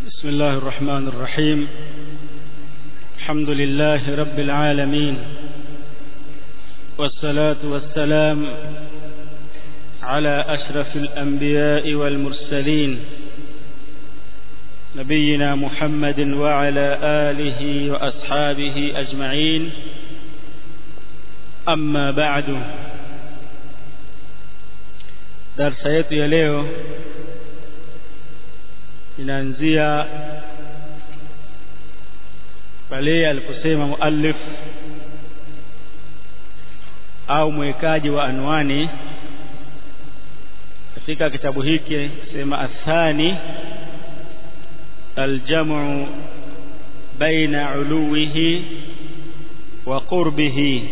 بسم الله الرحمن الرحيم الحمد لله رب العالمين والصلاة والسلام على أشرف الأنبياء والمرسلين نبينا محمد وعلى آله وأصحابه أجمعين أما بعد darsa yetu ya leo inaanzia pale aliposema muallif au mwekaji wa anwani katika kitabu hiki sema athani aljamu baina uluwihi wa qurbihi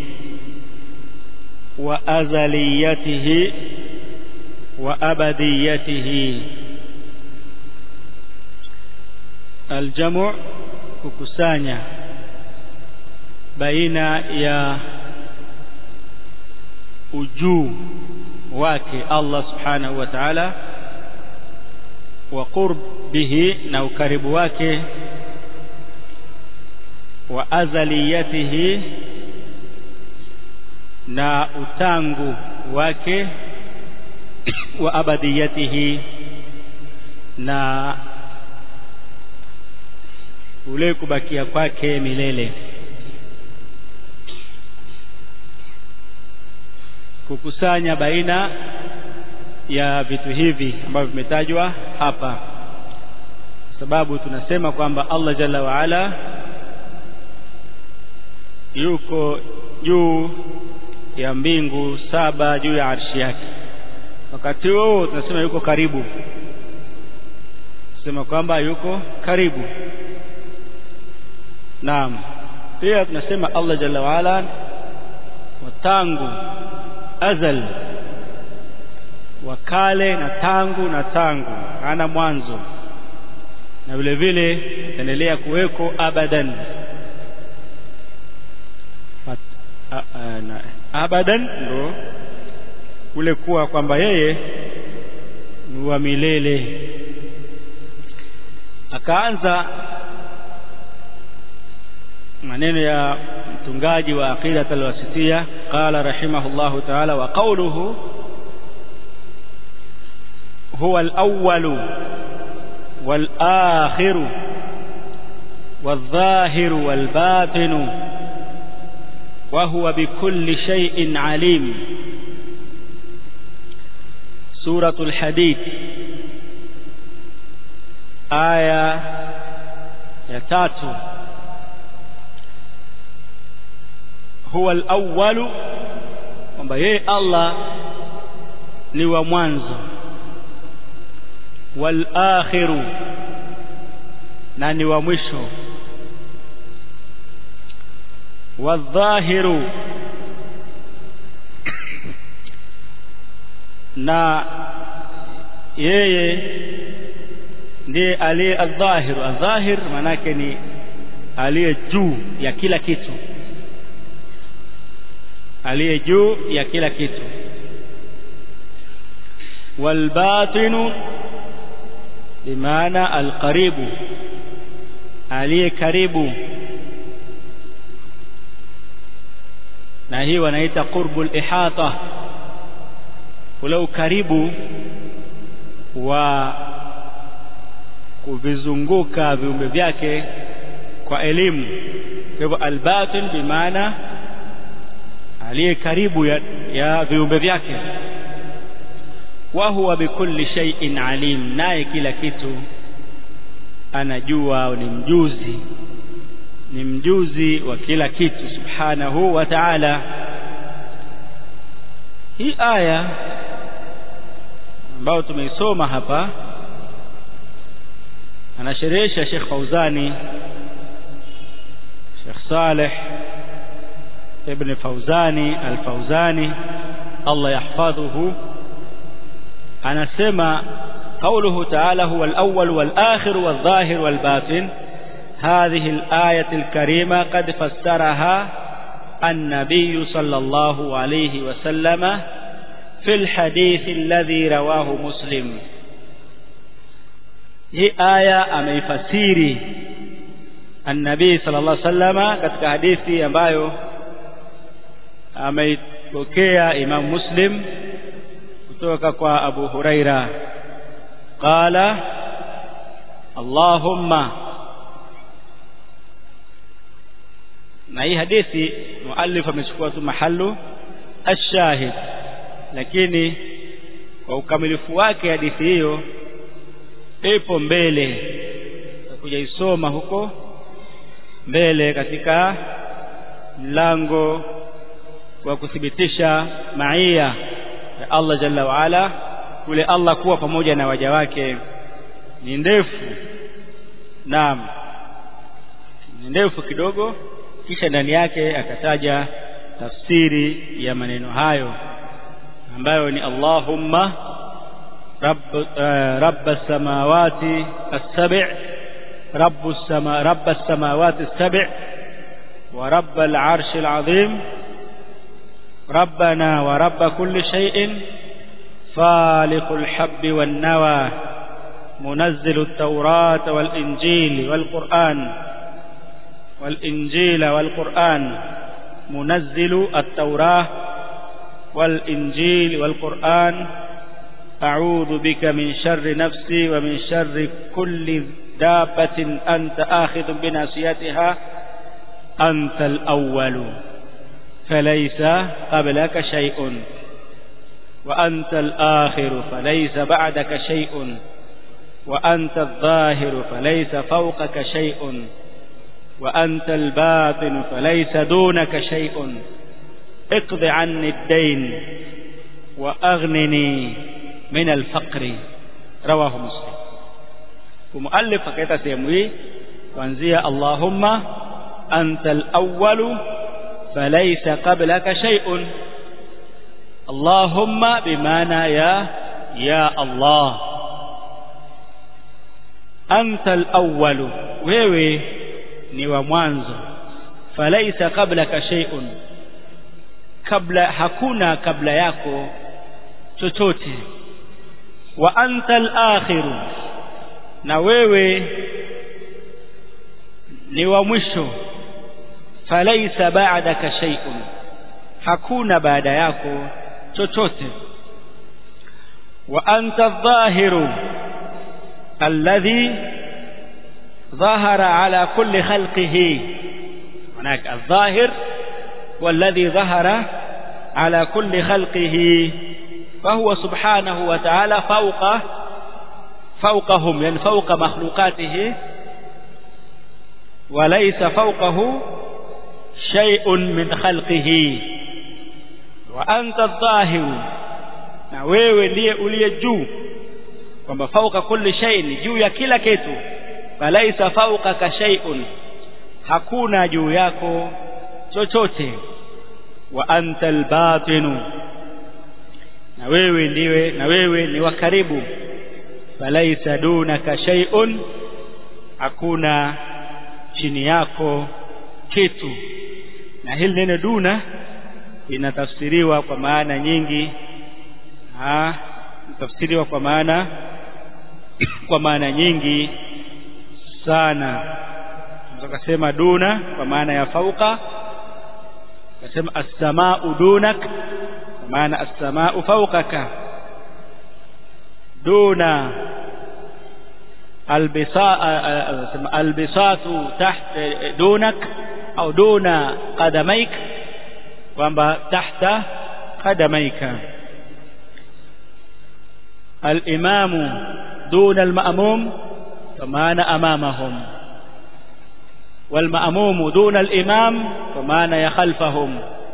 wa azaliyatihi wa abadiyatihi aljamu kukusanya baina ya ujuu wake Allah subhanahu wa ta'ala wa qurbihi na ukaribu wake wa azaliyatihi na utangu wake wa abadiyatihi na ule kubakia kwake milele kukusanya baina ya vitu hivi ambavyo vimetajwa hapa sababu tunasema kwamba Allah jalla waala yuko juu ya mbingu saba juu ya arshi yake wakati huo tunasema yuko karibu tunasema kwamba yuko karibu naam pia tunasema Allah jalla waala watangu azal wakale na tangu na tangu hana mwanzo na vile vile itaendelea kuweko abadan abadan ndo kule kuwa kwamba yeye ni wa milele akaanza maneno ya mtungaji wa aqidat alwasitia qala rahimahullahu ta'ala wa qawluhu huwa al-awwal wal-akhir wal-zahir wal-batin wa huwa bikulli shay'in alim suratul hadid aya ya tatu huwa al-awwal kwamba yeye Allah ni wa mwanzo wal akhiru na ni wa mwisho wadhahiru na yeye ndiye aliye adh-dhahir adh-dhahir manake ni aliye juu ya kila kitu aliye juu ya kila kitu walbatinu bimaana alqaribu aliye karibu na hii wanaita qurbul ihata ule ukaribu wa kuvizunguka viumbe vyake kwa elimu kwa hivyo albatin bimaana aliye karibu ya, ya viumbe vyake wa huwa bikulli shay'in alim naye kila kitu anajua ni mjuzi ni mjuzi wa kila kitu subhanahu wa ta'ala hii aya ambayo tumeisoma hapa anasherehesha Sheikh Fauzani Sheikh Saleh ابن فوزاني الفوزاني الله يحفظه anasema قوله تعالى هو الأول والآخر والظاهر والباطن هذه الآية الكريمة قد فسرها النبي صلى الله عليه وسلم في الحديث الذي رواه مسلم hii aya ameifasiri annabii sallallahu alaihi wasallama katika hadithi ambayo ameipokea Imam Muslim kutoka kwa Abu Huraira qala Allahumma na hii hadithi muallif amechukua tu mahalu ashahid lakini kwa ukamilifu wake hadithi hiyo ipo mbele kuja isoma huko mbele katika mlango wa kuthibitisha maia ya Allah jalla waala kule Allah kuwa pamoja na waja wake ni ndefu naam ni ndefu kidogo kisha ndani yake akataja tafsiri ya maneno hayo ambayo ni Allahumma rabb uh, rabb as-samawati as-sab' rabb as-sama rabb as-samawati as-sab' wa rabb al-'arsh al-'azim ربنا ورب كل شيء فالق الحب والنوى منزل التوراة والإنجيل والقرآن والإنجيل والقرآن منزل التوراة والإنجيل والقرآن أعوذ بك من شر نفسي ومن شر كل دابة أنت آخذ بناصيتها أنت الأول فليس قبلك شيء وأنت الآخر فليس بعدك شيء وأنت الظاهر فليس فوقك شيء وأنت الباطن فليس دونك شيء اقض عني الدين وأغنني من الفقر رواه مسلم ومؤلف فكيتا سيموي وانزي اللهم أنت الأول فليس قبلك شيء اللهم بمعنى يا يا الله أنت الأول wewe ni wa mwanzo falaisa qablaka shay'un kabla hakuna kabla yako chochote wa anta al-akhir na wewe ni wa mwisho falaisa ba'daka shay'un hakuna baada yako chochote wa anta adh-dhahiru alladhi ظهر على كل خلقه هناك الظاهر والذي ظهر على كل خلقه فهو سبحانه وتعالى فوق فوقهم يعني فوق مخلوقاته وليس فوقه شيء من خلقه وأنت الظاهر na wewe ndiye uliye juu kwamba fauka kulli shay'in juu ya kila kitu falaisa fawqaka shay'un hakuna juu yako chochote wa anta albatinu na wewe ndiwe na wewe ni wa karibu falaisa dunaka shay'un hakuna chini yako kitu na hili neno duna linatafsiriwa kwa maana nyingi ah tafsiriwa kwa maana kwa maana nyingi sana tukasema duna kwa maana ya fauka tukasema as-samaa'u dunak kwa maana as-samaa'u fawqaka duna albisatu tahta dunak au duna qadamaik kwamba tahta qadamaika al-imamu duna al-ma'mum فمعنى أمامهم والمأموم دون الإمام فمعنى خلفهم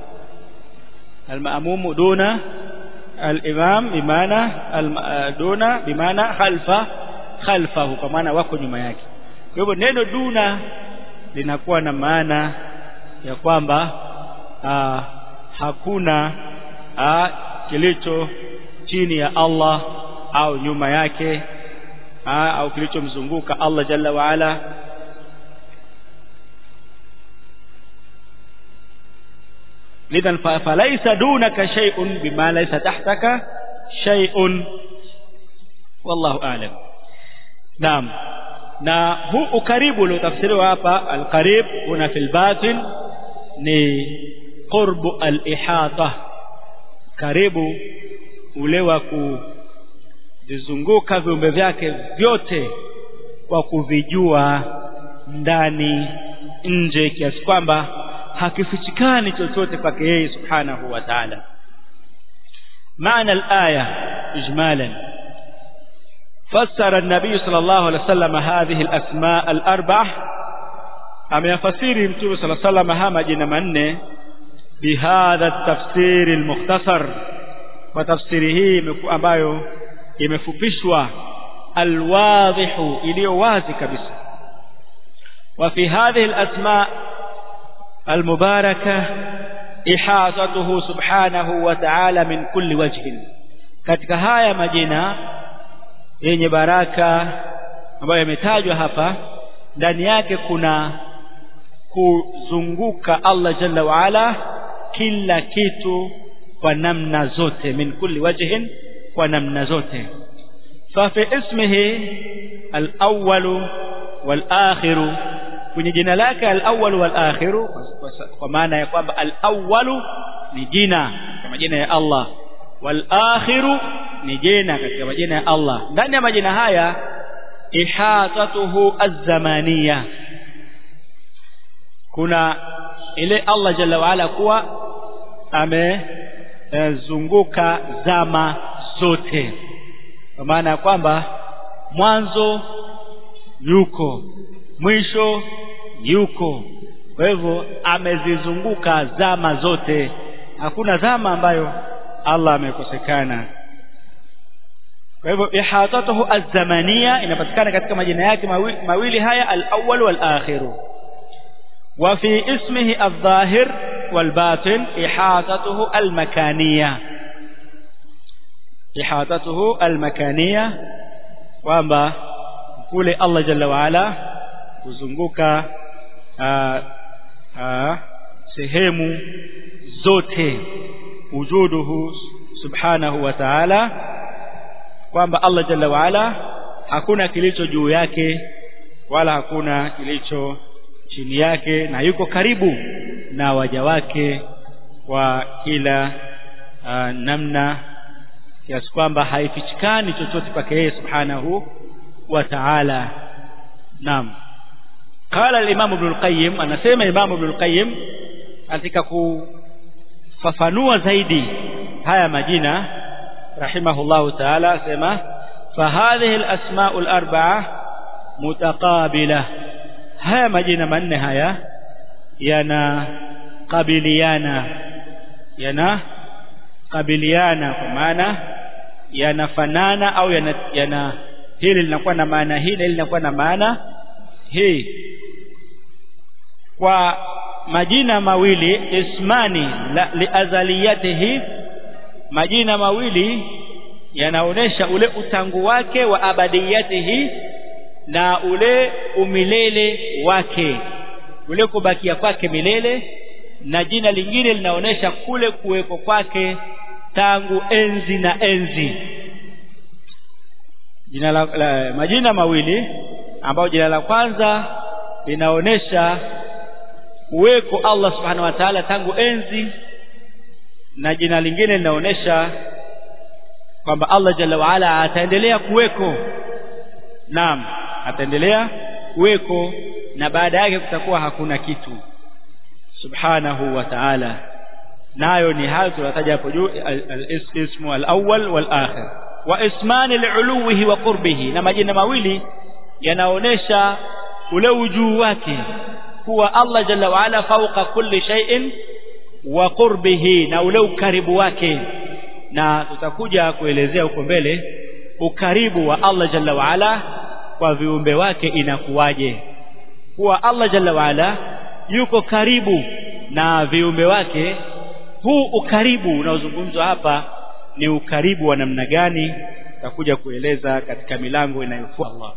المأموم دون الإمام بمعنى دون بمعنى خلف خلفه كمعنى wako nyuma yake kwa hivyo neno duna linakuwa na maana ya kwamba aa, hakuna aa, kilicho chini ya Allah au nyuma yake au kilichomzunguka Allah jalla wa ala lidhan falaysa dunaka shay'un bima laysa tahtaka shay'un wallahu a'lam naam na huu ukaribu uliotafsiriwa hapa alqarib una fil batin ni qurbu al-ihata karibu ule wa kuvizunguka viumbe vyake vyote kwa kuvijua ndani nje kiasi kwamba hakifichikani chochote kwake yeye subhanahu wa ta'ala maana al-aya ijmalan فسر النبي صلى الله عليه وسلم هذه الأسماء الأربع ameyafasiri mtume sala sallam haya majina manne bihadha tafsiri almukhtasar kwa tafsiri hii ambayo imefupishwa alwadhihu iliyo wazi kabisa wa fi hadhihi alasma almubaraka ihatatuhu subhanahu wa ta'ala min kulli wajhin katika haya majina yenye baraka ambayo yametajwa hapa ndani yake kuna kuzunguka Allah jalla wa ala kila kitu kwa namna zote min kulli wajhin kwa namna zote fa fi ismihi al-awwal wal-akhir kwenye jina lake al-awwal wal-akhir kwa maana ya kwamba al-awwal ni jina kama majina ya Allah wal-akhir ni jina katika majina ya Allah ndani ya majina haya ihatatuhu az-zamaniyah kuna ile Allah jalla waala kuwa amezunguka zama zote kwa maana ya kwamba mwanzo yuko mwisho yuko kwa hivyo amezizunguka zama zote hakuna zama ambayo Allah amekosekana kwa hivyo ihatatuhu az-zamaniya inapatikana katika majina yake mawili, mawili haya al-awwal wal-akhiru وفي اسمه الظاهر والباطن إحاطته المكانية إحاطته المكانية kwamba kule Allah jalla waala kuzunguka sehemu zote wujuduhu subhanahu wa ta'ala kwamba Allah jalla waala hakuna kilicho juu yake wala hakuna kilicho chini yake na yuko karibu na waja wake kwa kila uh, namna kiasi kwamba haifichikani chochote kwake yeye subhanahu wa ta'ala naam qala al-imam ibn al-qayyim anasema imam ibn al-qayyim katika kufafanua zaidi haya majina rahimahullahu ta'ala asema fa hadhihi al-asma'u al-arba'a mutaqabilah haya majina manne haya yanakabiliana yana kabiliana kwa maana yanafanana au yana, yana hili linakuwa na maana hii na hili linakuwa na maana hii kwa majina mawili ismani la, liazaliyatihi majina mawili yanaonesha ule utangu wake wa abadiyatihi na ule umilele wake ule kubakia kwake milele na jina lingine linaonesha kule kuweko kwake tangu enzi na enzi jina la, la majina mawili ambayo jina la kwanza linaonesha uweko Allah subhanahu wa ta'ala tangu enzi na jina lingine linaonesha kwamba Allah jalla waala ataendelea kuweko naam ataendelea kuweko na baada yake kutakuwa hakuna kitu subhanahu wa ta'ala nayo ni hayo tunataja hapo juu al-ismu al-awwal wal-akhir wa ismani al-uluhi wa qurbihi na majina mawili yanaonesha ule ujuu wake kuwa Allah jalla wa ala fauqa kulli shay'in wa qurbihi na ule ukaribu wake na tutakuja kuelezea huko mbele ukaribu wa Allah jalla wa ala kwa viumbe wake inakuwaje kuwa Allah jalla wa ala yuko karibu na viumbe wake huu ukaribu unaozungumzwa hapa ni ukaribu wa namna gani tutakuja kueleza katika milango inayofuata Allah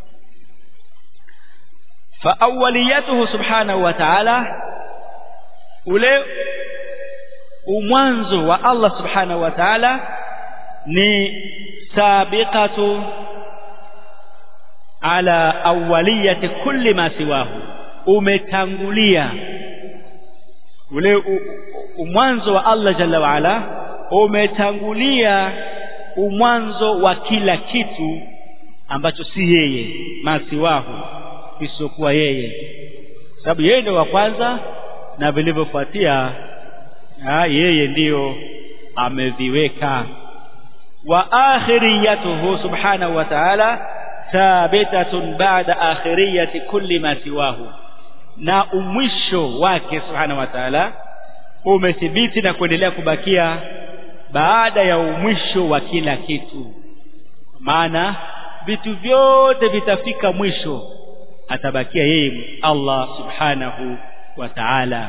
fa awwaliyatuhu subhanahu wa ta'ala ule umwanzo wa Allah subhanahu wa ta'ala ni sabiqatu ala awwaliyati kulli ma siwahu umetangulia ule umwanzo wa Allah jalla waala umetangulia umwanzo wa kila kitu ambacho si yeye masiwahu isiyokuwa yeye sababu yeye ndio wa kwanza na vilivyofuatia yeye ndiyo ameviweka wa akhiriyatuhu subhanahu wa ta'ala thabitatun ba'da akhiriyati kulli ma siwahu na umwisho wake subhanahu wa ta'ala umethibiti na kuendelea kubakia baada ya umwisho wa kila kitu maana vitu vyote vitafika mwisho atabakia yeye Allah subhanahu wa ta'ala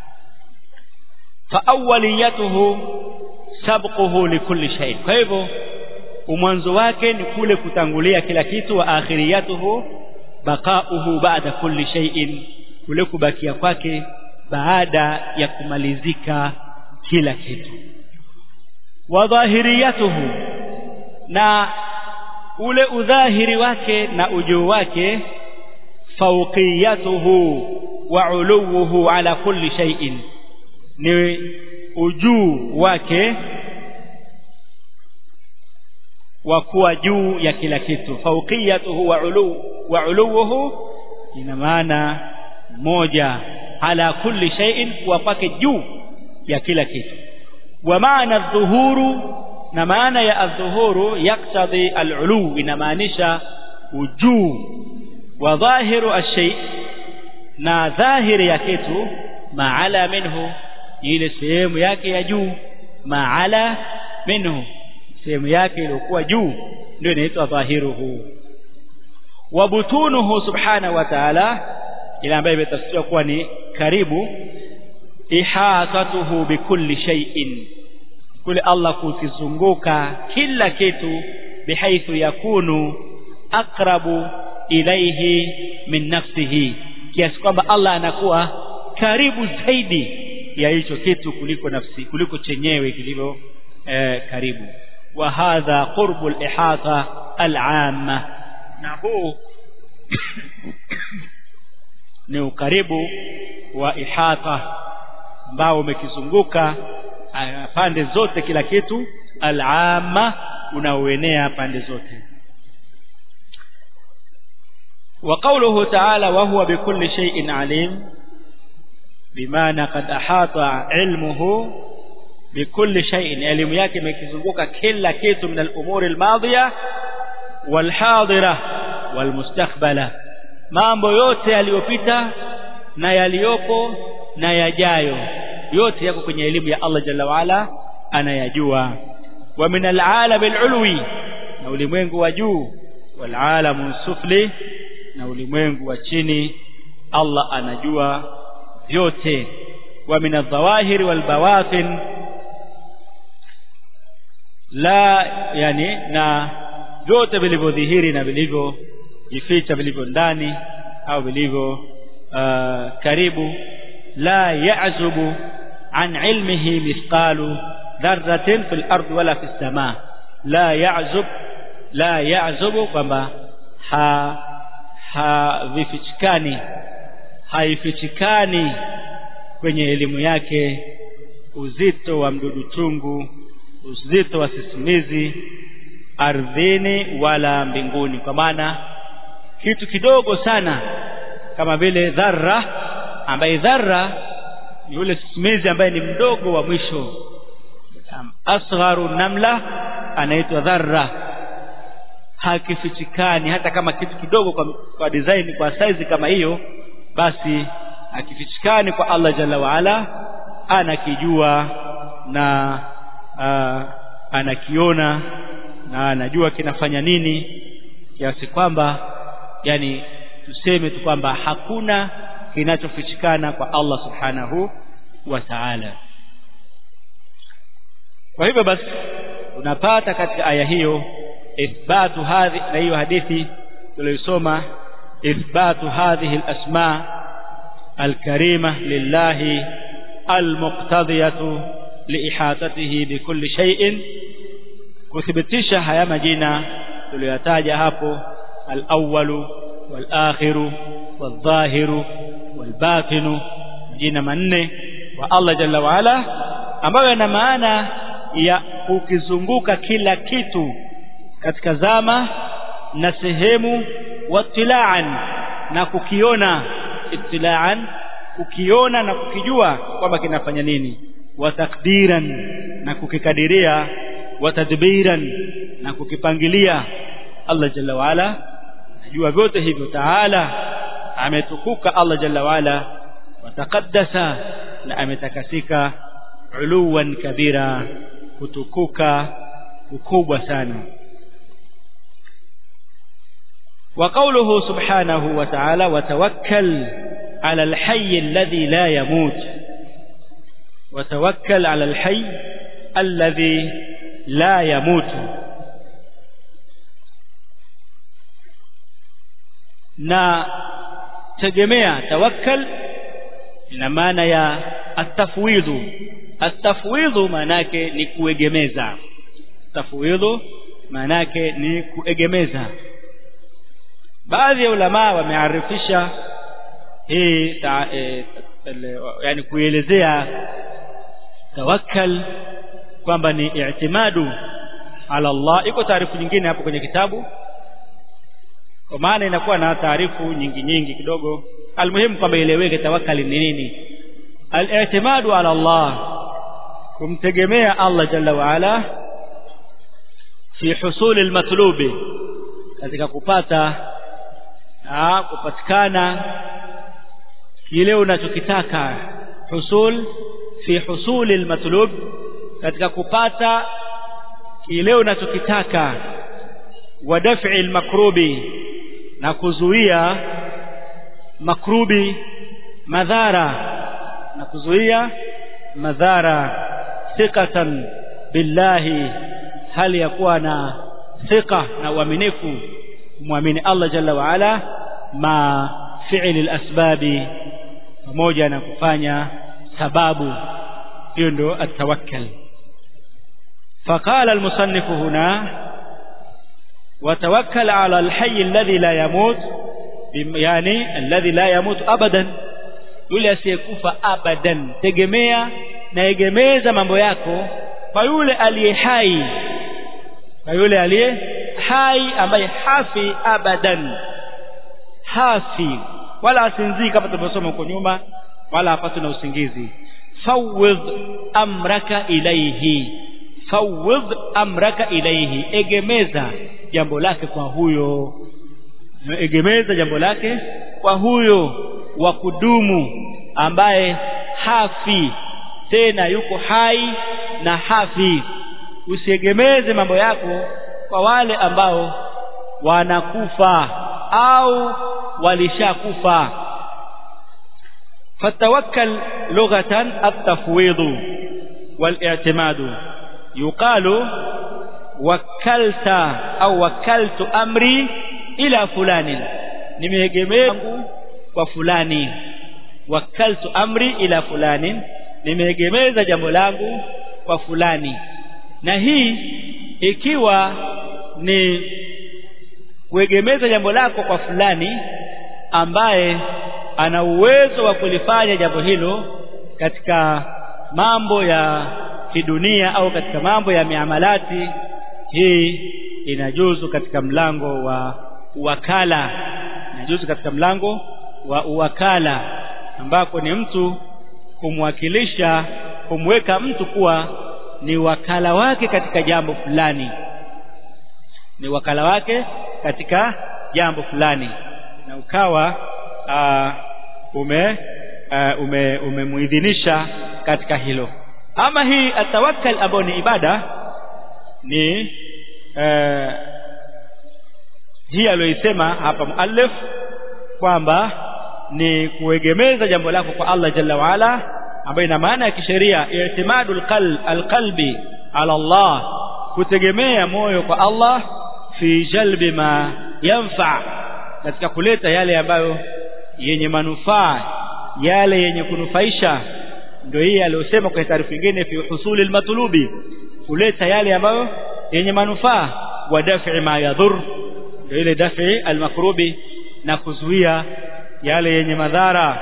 fa awwaliyatuhu sabquhu likulli shay kwa hivyo umwanzo wake ni kule kutangulia kila kitu wa akhiriyatuhu baqauhu ba'da kulli shay'in kule kubakia kwake baada ya kumalizika kila kitu wa dhahiriyatuhu na ule udhahiri wake na ujuu wake fawqiyatuhu wa uluwuhu ala kulli shay'in ni ujuu wake wa kuwa juu ya kila kitu fawqiyatuhu wa ulu wa uluwuhu ina maana moja ala kulli shay'in kuwa kwake juu ya kila kitu wa maana dhuhuru na maana ya adhuhuru yaktadhi alulu inamaanisha ujuu wa dhahiru ashay na dhahiri ya kitu maala minhu ile sehemu yake ya juu maala minhu sehemu yake iliyokuwa juu ndio inaitwa dhahiruhu wa butunuhu subhanahu wa ta'ala ile ambayo imetafsiriwa kuwa ni karibu ihatatuhu bikulli shay'in kule Allah kukizunguka kila kitu bihaithu yakunu aqrabu ilaihi min nafsihi kiasi kwamba Allah anakuwa karibu zaidi ya hicho kitu kuliko nafsi kuliko chenyewe kilivyo eh, karibu wa hadha qurbu al-ihata al-amma na huu ni ukaribu wa ihata ambao umekizunguka pande zote kila kitu al-amma unaoenea pande zote وقوله تعالى وهو بكل شيء عليم بمعنى قد أحاط علمه بكل شيء elimu yake imekizunguka kila kitu min al-umuri al-madhiya wal-hadira wal-mustakbala mambo yote yaliyopita na yaliyopo na yajayo yote yako kwenye elimu ya Allah jalla waala anayajua wa min al-alam al-ulwi na ulimwengu wa juu wal-alam sufli na ulimwengu wa chini Allah anajua vyote wa min adh-dhawahiri wal bawatin la yani na vyote vilivyodhihiri na vilivyojificha vilivyo ndani au vilivyo uh, karibu la ya'zubu an ilmihi mithqalu dharratin fil ardi wala fis samaa la ya'zub la ya'zubu kwamba ha havifichikani haifichikani kwenye elimu yake uzito wa mdudu chungu uzito wa sisimizi ardhini wala mbinguni kwa maana kitu kidogo sana kama vile dharra ambaye dharra ni yule sisimizi ambaye ni mdogo wa mwisho asgharu namla anaitwa dharra hakifichikani hata kama kitu kidogo kwa, kwa design kwa size kama hiyo basi hakifichikani kwa Allah jalla waala anakijua na uh, anakiona na anajua kinafanya nini kiasi kwamba yani tuseme tu kwamba hakuna kinachofichikana kwa Allah subhanahu wa ta'ala kwa hivyo basi unapata katika aya hiyo ithbatu hadhi na hiyo hadithi tuliyosoma ithbatu hadhihi al-asma al-karima lillahi al-muqtadiyatu liihatatihi bikulli shay'in kuthibitisha haya majina tuliyotaja hapo al-awwalu wal-akhiru wal-dhahiru wal-batinu majina manne wa Allah jalla wa ala ambayo yana maana ya ukizunguka kila kitu katika zama na sehemu watilaan na kukiona itilaan kukiona na kukijua kwamba kinafanya nini wa takdiran na kukikadiria wa tadbiran na kukipangilia Allah jalla wa ala najua vyote hivyo taala ametukuka Allah jalla wa ala wataqaddasa na ametakasika uluwan kabira kutukuka ukubwa sana وقوله سبحانه وتعالى وتوكل على الحي الذي لا يموت وتوكل على الحي الذي لا يموت na tegemea tawakkal ina maana ya atafwidhu atafwidhu maana yake ni kuegemeza tafwidhu maana yake ni kuegemeza baadhi ya ulama wamearifisha hii ta, e, yani kuelezea tawakkal kwamba ni i'timadu ala Allah iko taarifu nyingine hapo kwenye kitabu kwa maana inakuwa na taarifu nyingi nyingi kidogo almuhimu kwamba ileweke tawakkali ni nini al-i'timadu ala Allah kumtegemea Allah jalla wa ala fi husuli al-matlubi katika kupata na kupatikana kile unachokitaka husul fi husuli almatlub katika kupata kile unachokitaka wa daf'i almakrubi na kuzuia makrubi madhara na kuzuia madhara thiqatan billahi hali ya kuwa na thika na uaminifu kumwamini Allah jalla wa ala ma fi'li al-asbabi pamoja na kufanya sababu hiyo ndio atawakkal فقال المصنف هنا وتوكل على الحي الذي لا يموت يعني الذي لا يموت ابدا yule asiyekufa abadan tegemea na egemeza mambo yako kwa yule aliye hai kwa yule aliye hai ambaye hafi abadan hafi wala asinzii kama tulivyosoma huko nyuma wala hapatwi na usingizi fawidh amraka ilaihi fawidh amraka ilaihi egemeza jambo lake kwa huyo egemeza jambo lake kwa huyo wa kudumu ambaye hafi tena yuko hai na hafi usiegemeze mambo yako kwa wale ambao wanakufa au walishakufa fatawakkal lughatan at-tafwid wal-i'timad yuqalu wakalta au wakaltu amri ila fulani nimeegemea kwa fulani wakaltu amri ila fulani nimeegemeza jambo langu kwa fulani na hii ikiwa ni kuegemeza jambo lako kwa fulani ambaye ana uwezo wa kulifanya jambo hilo katika mambo ya kidunia au katika mambo ya miamalati hii inajuzu katika mlango wa uwakala inajuzu katika mlango wa uwakala ambako ni mtu kumwakilisha kumweka mtu kuwa ni wakala wake katika jambo fulani ni wakala wake katika jambo fulani na ukawa uh, ume uh, ume umemuidhinisha katika hilo ama hii atawakkal ambayo ni ibada ni uh, hii aliyoisema hapa muallif kwamba ni kuegemeza jambo lako kwa Allah jalla waala ambayo ina maana ya kisheria i'timadul qalb alqalbi ala Allah kutegemea moyo kwa Allah fi jalbi ma yanfa katika kuleta yale ambayo yenye manufaa yale yenye kunufaisha ndio hii aliyosema kwa taarifa nyingine fi husuli almatlubi kuleta yale ambayo yenye manufaa wa daf'i ma yadhur ndio ile dafi almakrubi na kuzuia yale yenye madhara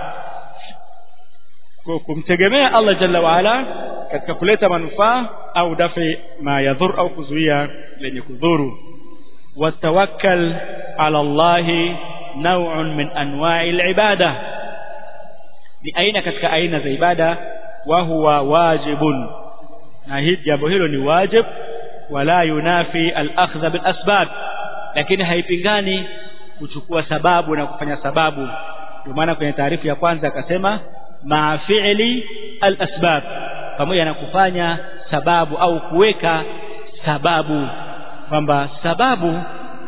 kumtegemea Allah jalla waala katika kuleta manufaa au dafi ma yadhur au kuzuia lenye kudhuru watawakkal ala Allahi naw'un min anwa'i al-ibada ni aina katika aina za ibada wa huwa wajibun na hii jambo hilo ni wajib wala yunafi al-akhdha bil asbab lakini haipingani kuchukua sababu na kufanya sababu ndio maana kwenye taarifu ya kwanza akasema ma fi'li al-asbab pamoja na kufanya sababu au kuweka sababu kwamba sababu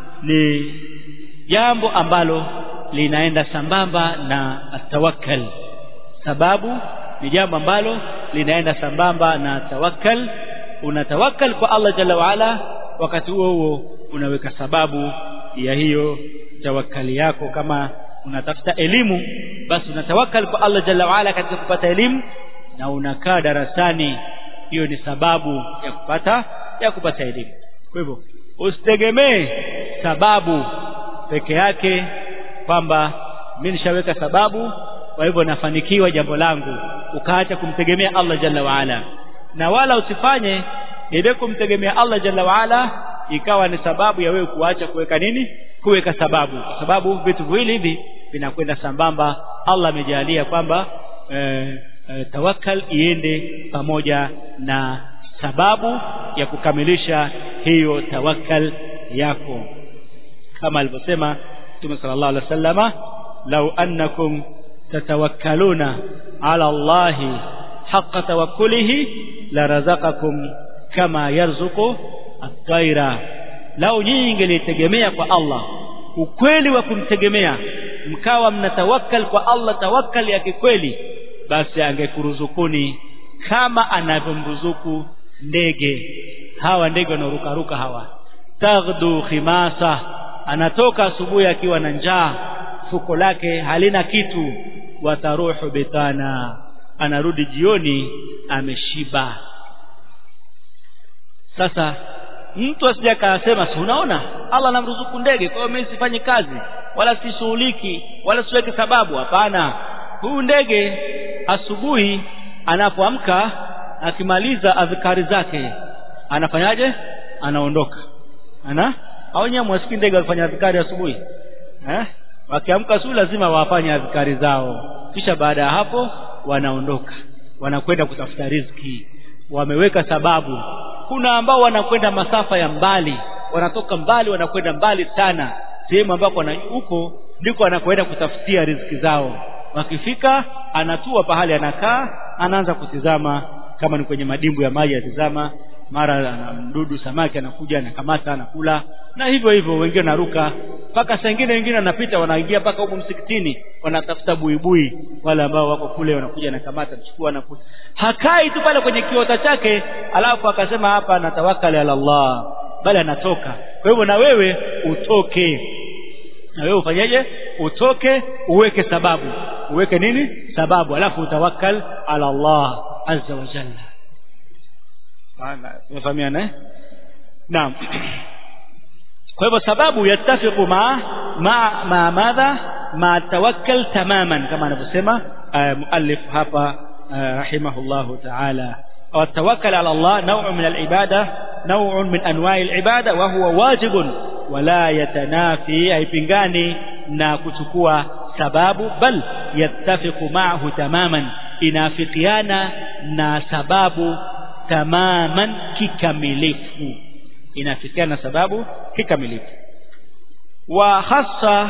ni jambo ambalo linaenda sambamba na tawakkal sababu ni jambo ambalo linaenda sambamba na tawakkal unatawakkal kwa Allah jalla waala wakati huo huo unaweka sababu ya hiyo tawakkali yako kama unatafuta elimu basi unatawakkal kwa Allah jalla waala katika kupata elimu na unakaa darasani hiyo ni sababu ya kupata ya kupata elimu kwa hivyo usitegemee sababu peke yake kwamba mimi nishaweka sababu kwa hivyo nafanikiwa jambo langu ukaacha kumtegemea Allah jalla waala na wala usifanye ile kumtegemea Allah jalla waala ikawa ni sababu ya wewe kuacha kuweka nini kuweka sababu kwa sababu vitu viwili hivi vinakwenda sambamba Allah amejalia kwamba e, e, tawakkal iende pamoja na sababu ya kukamilisha hiyo tawakkal yako kama alivyosema Mtume sallallahu alaihi wasallama law annakum tatawakkaluna ala Allahi haqqa tawakkulihi la razaqakum kama yarzuqu at-tayra lau nyinyi ingelitegemea kwa Allah ukweli wa kumtegemea mkawa mnatawakkal kwa Allah tawakkal ya kikweli basi angekuruzukuni kama anavyomruzuku ndege hawa ndege wanaorukaruka hawa taghdu khimasa anatoka asubuhi akiwa na njaa fuko lake halina kitu wataruhu bitana anarudi jioni ameshiba sasa mtu asije akasema si unaona Allah anamruzuku ndege kwa hiyo mimi sifanyi kazi wala sishughuliki wala siweke sababu hapana huyu ndege asubuhi anapoamka akimaliza adhikari zake anafanyaje anaondoka ana au nyewe mwasikii ndege wakifanya adhikari asubuhi eh wakiamka asubuhi lazima wafanye adhikari zao kisha baada ya hapo wanaondoka wanakwenda kutafuta riziki wameweka sababu kuna ambao wanakwenda masafa ya mbali wanatoka mbali wanakwenda mbali sana sehemu ambako huko ndiko anakwenda kutafutia riziki zao wakifika anatua pahali anakaa anaanza kutizama kama ni kwenye madimbu ya maji atizama mara mdudu samaki anakuja anakamata anakula na hivyo hivyo wengine naruka mpaka saa ingine wengine wanapita wanaingia mpaka huko msikitini wanatafuta buibui wale ambao wako kule wanakuja anakamata chukua anakuta hakai tu pale kwenye kiota chake alafu akasema hapa natawakali ala Allah bali anatoka kwa hivyo na wewe utoke na wewe ufanyeje utoke uweke sababu uweke nini sababu alafu utawakkal ala Allah azza wa jalla tumefahamiana eh naam kwa hivyo sababu yattafiqu ma ma ma madha ma tawakkal tamaman kama anavyosema muallif hapa rahimahullahu ta'ala والتوكل على الله نوع من العبادة نوع من أنواع العبادة وهو واجب ولا يتنافي أي بنغاني ناكتكوا سباب بل يتفق معه تماما inafikiana na sababu tamaman kikamilifu inafikiana na sababu kikamilifu wa hasa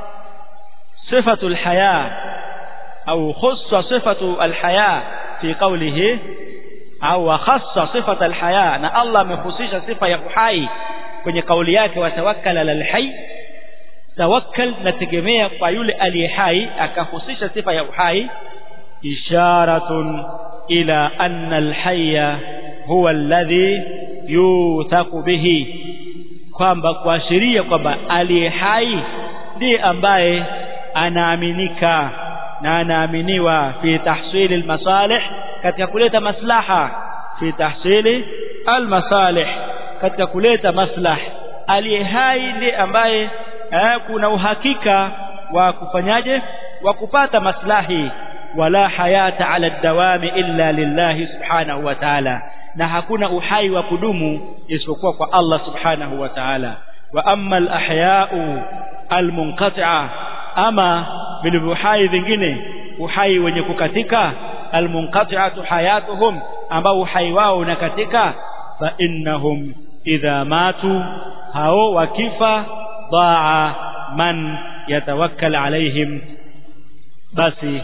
صفة الحياة أو خص صفة الحياة في قوله أو خص صفة الحياة أن الله مخصيش صفة يحيي kwenye kauli yake watawakkal ala alhayy tawakkal nategemea kwa yule aliye hai akahusisha sifa ya uhai isharatun ila anna alhayya huwa alladhi yuthaku bihi kwamba kuashiria kwamba aliye hai ndiye ambaye anaaminika na anaaminiwa fi tahsili almasalih katika kuleta maslaha fi tahsili almasalih katika kuleta maslah aliye hai ndiye ambaye eh, kuna uhakika wa kufanyaje wa kupata maslahi wala hayata ala dawami illa lillahi subhanahu wa ta'ala na hakuna uhai wa kudumu isipokuwa kwa Allah subhanahu wa ta'ala wa amma al-ahya'u al-munqati'a ama vilivyo hai vingine uhai wenye kukatika al-munqati'atu hayatuhum ambao uhai wao unakatika fa innahum idha matu hao wakifa daa man yatawakkal alaihim basi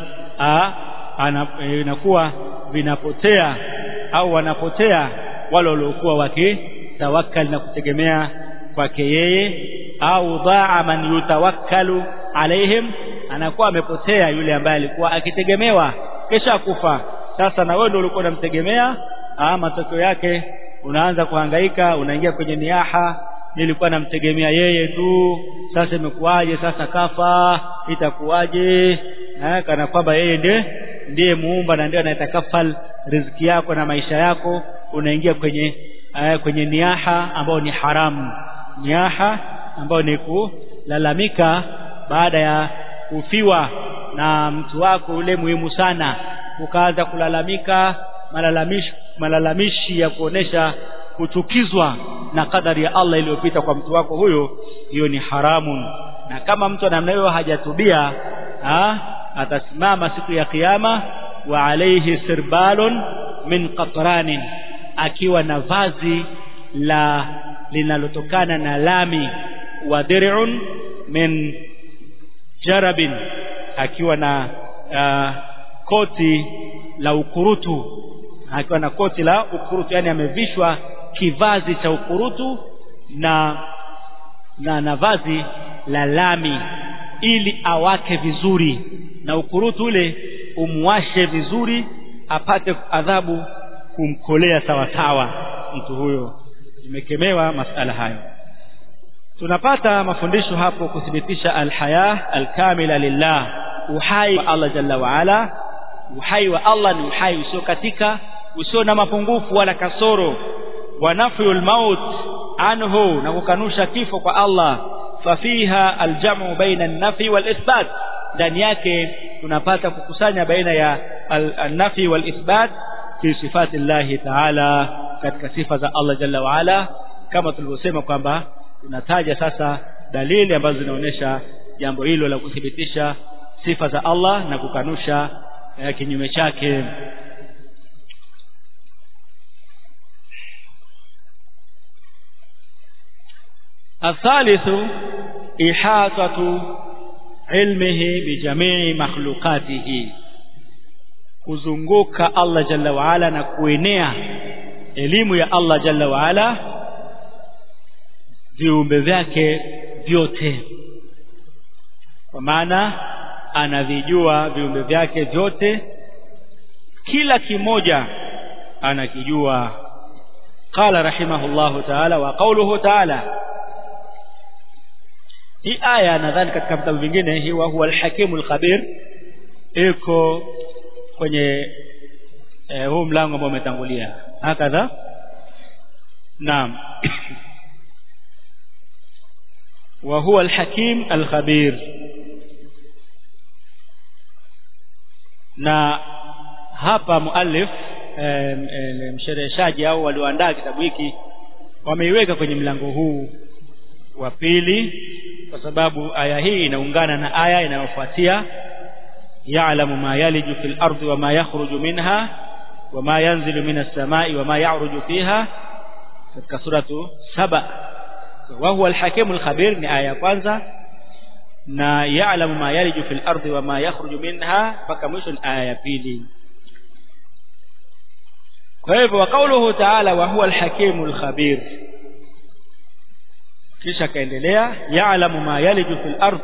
inakuwa vinapotea au wanapotea wale waliokuwa wakitawakkal na kutegemea kwake yeye au daa man yutawakkalu alaihim anakuwa amepotea yule ambaye alikuwa akitegemewa kisha kufa sasa na wewe ndio ulikuwa unamtegemea matokeo yake unaanza kuhangaika unaingia kwenye niaha nilikuwa namtegemea yeye tu sasa imekuwaje sasa kafa itakuwaje eh, kana kwamba yeye ndiye ndiye muumba na ndiye anayetakafal riziki yako na maisha yako unaingia kwenye eh, kwenye niaha ambayo ni haramu niaha ambayo ni kulalamika baada ya kufiwa na mtu wako ule muhimu sana ukaanza kulalamika malalamishi malalamishi ya kuonesha kuchukizwa na kadari ya Allah iliyopita kwa mtu wako huyo hiyo ni haramun na kama mtu namna hiyo hajatubia ha, atasimama siku ya kiyama wa alayhi sirbalun min qatranin akiwa na vazi la linalotokana na lami wa dir'un min jarabin akiwa na uh, koti la ukurutu akiwa na koti la ukurutu yani amevishwa kivazi cha ukurutu na na na vazi la lami ili awake vizuri na ukurutu ule umwashe vizuri apate adhabu kumkolea sawa sawa mtu huyo imekemewa masala hayo tunapata mafundisho hapo kuthibitisha alhaya alkamila lillah uhai wa Allah jalla wa ala uhai wa Allah ni uhai usio katika usio na mapungufu wala kasoro wa nafyul maut anhu na kukanusha kifo kwa Allah fafiha aljamu baina an-nafi wal ithbat ndani yake tunapata kukusanya baina ya an-nafi wal ithbat fi sifati Allah ta'ala katika sifa za Allah jalla wa ala kama tulivyosema kwamba tunataja sasa dalili ambazo zinaonyesha jambo hilo la kuthibitisha sifa za Allah na kukanusha eh, kinyume chake الثالث إحاطة علمه بجميع مخلوقاته kuzunguka Allah jalla waala na kuenea elimu ya Allah jalla waala viumbe vyake vyote kwa maana anavijua viumbe vyake vyote kila kimoja anakijua qala rahimahullahu ta'ala wa qawluhu ta'ala hii aya nadhani katika vitabu vingine hii wa huwa alhakimul khabir iko kwenye eh, huu mlango ambao umetangulia hakadha naam wa huwa alhakim alkhabir na hapa muallif eh, mshereheshaji au walioandaa kitabu hiki wameiweka kwenye mlango huu wa pili kwa sababu aya hii inaungana na aya inayofuatia ya'lamu ma yaliju fil ardi wa ma yakhruju minha wa ma yanzilu minas samai wa ma ya'ruju fiha katika suratu saba wa huwa al-hakimul khabir ni aya ya kwanza na ya'lamu ma yaliju fil ardi wa ma yakhruju minha mpaka mwisho ni aya ya pili kwa hivyo wa kauluhu ta'ala wa huwa al-hakimul khabir kisha kaendelea ya'lamu ma yaliju fil ardh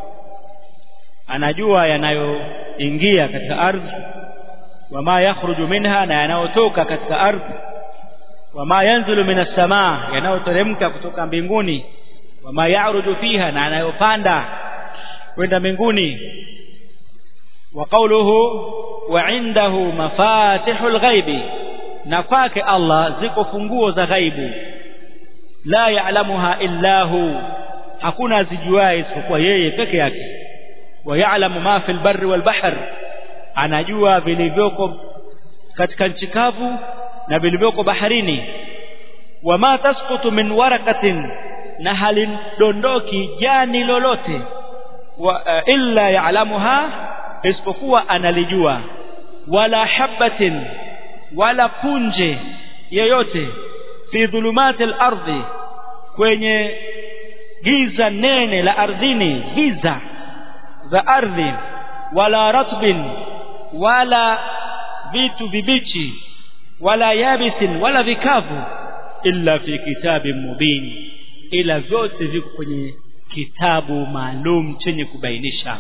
anajua yanayoingia katika ardhi wama yakhruju minha na yanayotoka katika ardhi wama yanzilu minas samaa yanayoteremka kutoka mbinguni wama ya'ruju fiha na yanayopanda kwenda mbinguni wa qawluhu wa indahu mafatihul ghaibi na kwake Allah ziko funguo za ghaibu la ya'lamuha illa hu hakuna azijuaye isipokuwa yeye peke yake wa ya'lamu ma fil barri wal bahr anajua vilivyoko katika nchi kavu na vilivyoko baharini wama tasqutu min warakatin na halidondoki jani lolote wa, uh, illa ya'lamuha isipokuwa analijua wala habatin wala punje yoyote fi dhulumati al-ardhi kwenye giza nene la ardhini giza za ardhi wala ratbin wala vitu vibichi wala yabisin wala vikavu illa fi kitabin mubin ila vyote viko kwenye kitabu maalum chenye kubainisha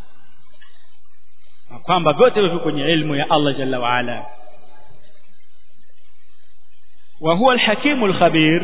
kwamba vyote viko kwenye ilmu ya Allah jalla wa ala wa huwa alhakimu alkhabir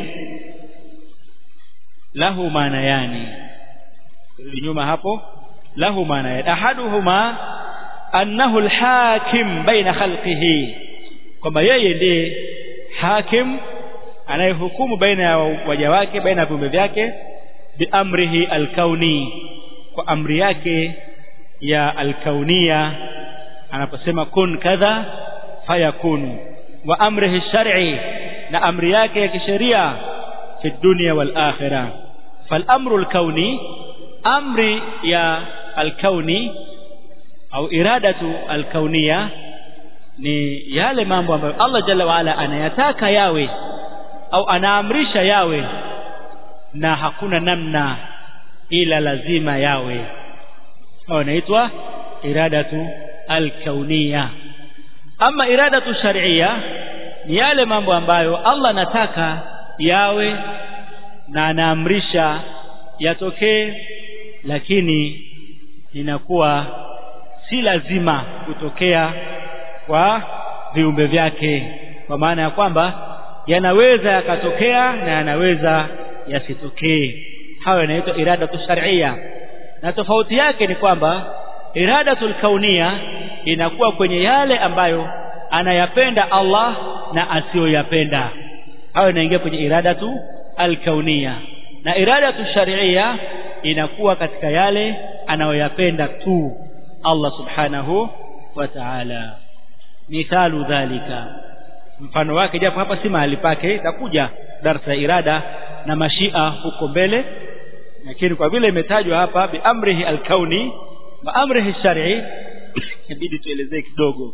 lahu maanayani nyuma hapo lahu maanayani ahaduhuma annahu alhakim baina khalqihi kwamba yeye ndiye hakim anayehukumu baina ya waja wake baina ya viumbe vyake biamrihi alkauni kwa amri yake ya alkaunia anaposema kun kadha fayakunu wa amrihi shar'i na amri yake ya kisheria fi dunya wal akhirah fal amru alkauni amri ya alkauni au iradatu alkaunia ni yale mambo ambayo Allah jalla waala anayataka yawe au anaamrisha yawe na hakuna namna ila lazima yawe au inaitwa iradatu alkaunia ama iradatu shar'ia ni yale mambo ambayo Allah anataka yawe na anaamrisha yatokee lakini inakuwa si lazima kutokea kwa viumbe vyake kwa maana ya kwamba yanaweza yakatokea na yanaweza yasitokee hayo yanaitwa iradatu shar'ia na tofauti yake ni kwamba iradatul kaunia inakuwa kwenye yale ambayo anayapenda Allah na asiyoyapenda hayo inaingia kwenye iradatu alkaunia na iradatu shar'ia inakuwa katika yale anayoyapenda tu Allah subhanahu wa ta'ala mithalu dhalika mfano wake japo hapa si mahali pake itakuja darsa ya irada na mashia huko mbele lakini kwa vile imetajwa hapa bi amrihi alkauni wa amrihi shar'i inabidi tuelezee kidogo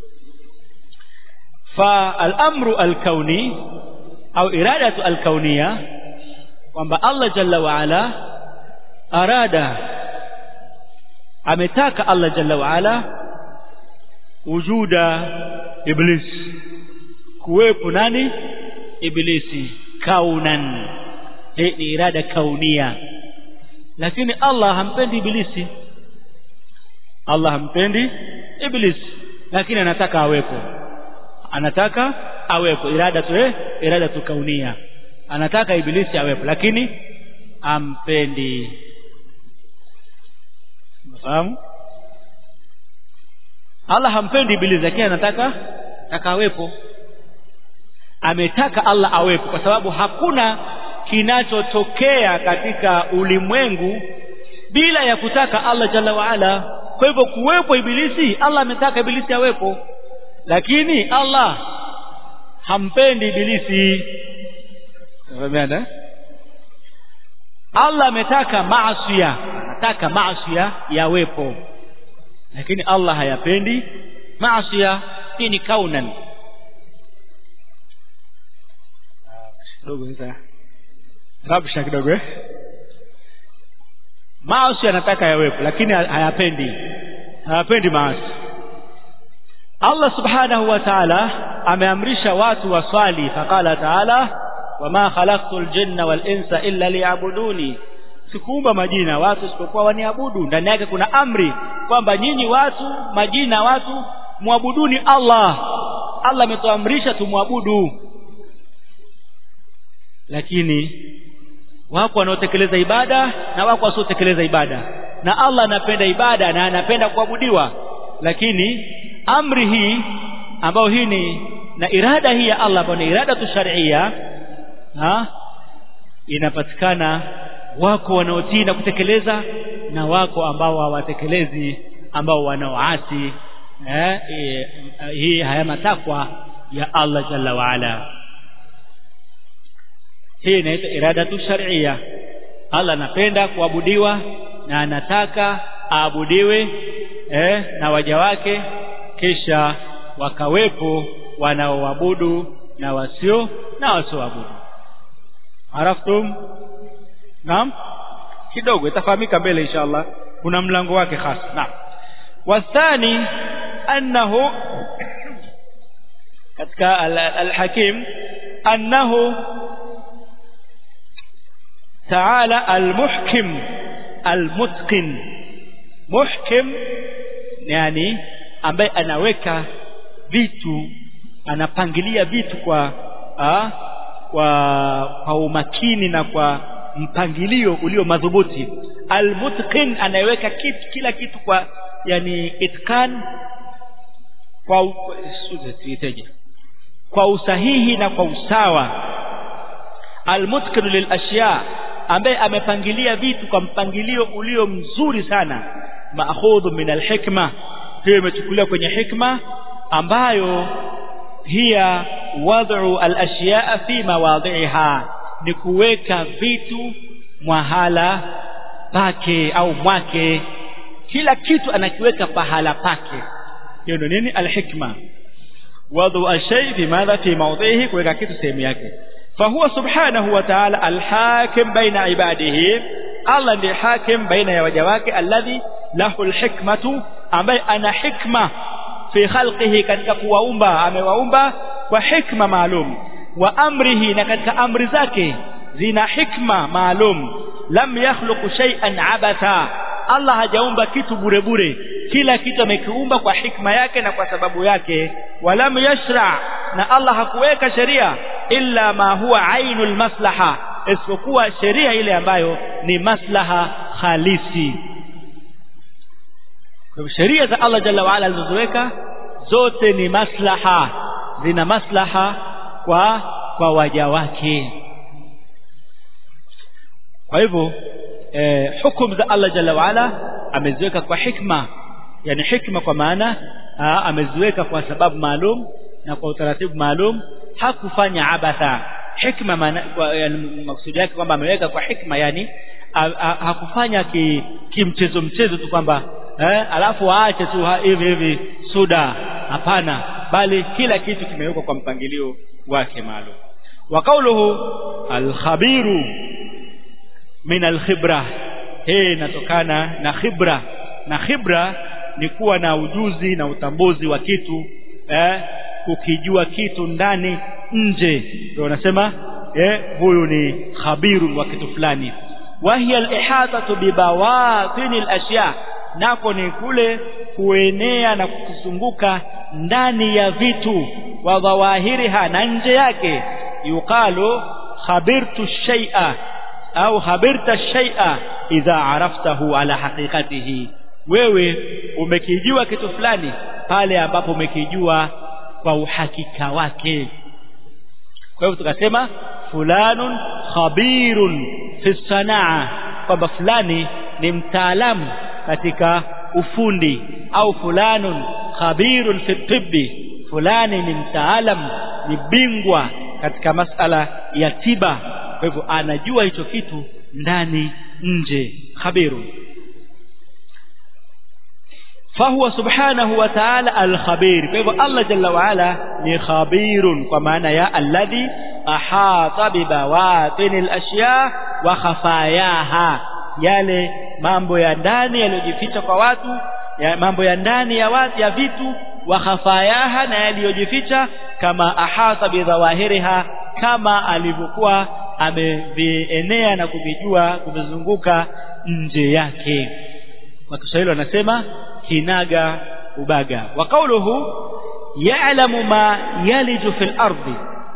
fa al-amru al-kauni au iradatu al-kaunia kwamba Allah jalla wa ala arada ametaka Allah jalla wa ala wujuda iblis kuwepo nani iblisi kaunan hii ni irada kaunia lakini Allah hampendi ibilisi Allah hampendi ibilisi lakini anataka awepo anataka awepo irada tu eh irada tu kaunia anataka ibilisi awepo lakini ampendi mfahamu Allah hampendi ibilisi lakini anataka taka awepo ametaka Allah awepo kwa sababu hakuna kinachotokea katika ulimwengu bila ya kutaka Allah jalla waala kwa hivyo kuwepo ibilisi Allah ametaka ibilisi awepo lakini Allah hampendi ibilisi Umeelewa? Allah ametaka maasiya anataka maasiya yawepo lakini Allah hayapendi maasiya hii ni kaunan kidogo sasa rabsha kidogo eh maasi anataka yawepo lakini hayapendi hayapendi maasi Allah subhanahu wa ta'ala ameamrisha watu waswali faqala ta'ala wama khalaqtul jinna wal insa illa liya'buduni sikuumba majina watu isipokuwa waniabudu ndani yake kuna amri kwamba nyinyi watu majina watu muabuduni Allah Allah ametuamrisha tumwabudu lakini wako wanaotekeleza ibada na wako wasiotekeleza ibada na Allah anapenda ibada na anapenda kuabudiwa lakini amri hii ambayo hii ni na irada hii ya Allah ambayo ni irada tu sharia ha inapatikana wako wanaotii na kutekeleza na wako ambao hawatekelezi ambao wanaoasi eh, eh, hii haya matakwa ya Allah jalla waala hii inaitwa iradatu shar'iyya Allah anapenda kuabudiwa na anataka aabudiwe eh, na waja wake kisha wakawepo wanaoabudu na wasio na wasioabudu araftum naam kidogo itafahamika mbele inshallah kuna mlango wake hasa naam wathani annahu katika al-hakim annahu تعالى المحكم المتقن محكم yani ambaye anaweka vitu anapangilia vitu kwa a, kwa kwa umakini na kwa mpangilio ulio madhubuti almutqin anayeweka kitu kila kitu kwa yani itkan kwa iteje kwa usahihi na kwa usawa almutqin lilashya ambaye amepangilia vitu kwa mpangilio ulio mzuri sana maakhudhu min alhikma hiyo imechukuliwa kwenye hikma ambayo hiya wad'u alashyaa fi mawadhi'iha ni kuweka vitu mwahala pake au mwake kila kitu anakiweka pahala pake hiyo ndio nini alhikma wad'u alshay fi madha fi mawdhihi kuweka kitu sehemu yake فهو سبحانه وتعالى الحاكم بين عباده الله ndiye hakim baina ya waja wake alladhi lahu alhikmatu ambaye ana hikma fi khalqihi katika kuwaumba amewaumba kwa hikma maalum wa amrihi na katika amri zake zina hikma maalum lam yakhluqu shay'an abatha Allah hajaumba kitu bure bure kila kitu amekiumba kwa hikma yake na kwa sababu yake walam yashra na Allah hakuweka sheria illa ma huwa ainul maslaha isipokuwa sheria ile ambayo ni maslaha halisi kwa sheria za Allah jalla waala alizoweka zote ni maslaha zina maslaha kwa kwa waja wake kwa hivyo eh, hukumu za Allah jalla waala ameziweka kwa hikma yani hikma kwa maana ameziweka kwa sababu maalum na kwa utaratibu maalum hakufanya abatha hikma maana yani maksudi yake kwamba ameweka kwa hikma yani a, a, hakufanya ki, kimchezo mchezo tu kwamba eh, alafu aache tu hivi hivi suda hapana bali kila kitu kimewekwa kwa mpangilio wake maalum wa qawluhu al-khabiru min al-khibra hii inatokana na khibra na khibra ni kuwa na ujuzi na utambuzi wa kitu eh, kukijua kitu ndani nje ndio unasema eh, huyu ni khabiru wa kitu fulani wa hiya al-ihatatu bi bawatin al-ashya nako ni kule kuenea na kukizunguka ndani ya vitu wa dhawahiriha na nje yake yuqalu khabirtu shay'a au khabirta shay'a idha araftahu ala haqiqatihi wewe umekijua kitu fulani pale ambapo umekijua kwa uhakika wake kwa hivyo tukasema fulanun khabirun fi sanaa kwamba fulani ni mtaalamu katika ufundi au fulanun khabirun fi tibbi fulani ni mtaalam ni bingwa katika masala ya tiba kwa hivyo anajua hicho kitu ndani nje khabirun فهو سبحانه وتعالى الخبير فهو الله جل وعلا ni khabirun kwa maana ya alladhi ahata bibawatin alashya wa khafayaha yale mambo ya ndani yaliyojificha kwa watu ya mambo ya ndani ya watu ya vitu wa khafayaha na yaliyojificha kama ahata bidhawahiriha kama alivyokuwa amevienea na kuvijua kuvizunguka nje yake kwa Kiswahili wanasema kinaga ubaga wa qawluhu ya'lamu ma yaliju fil ardi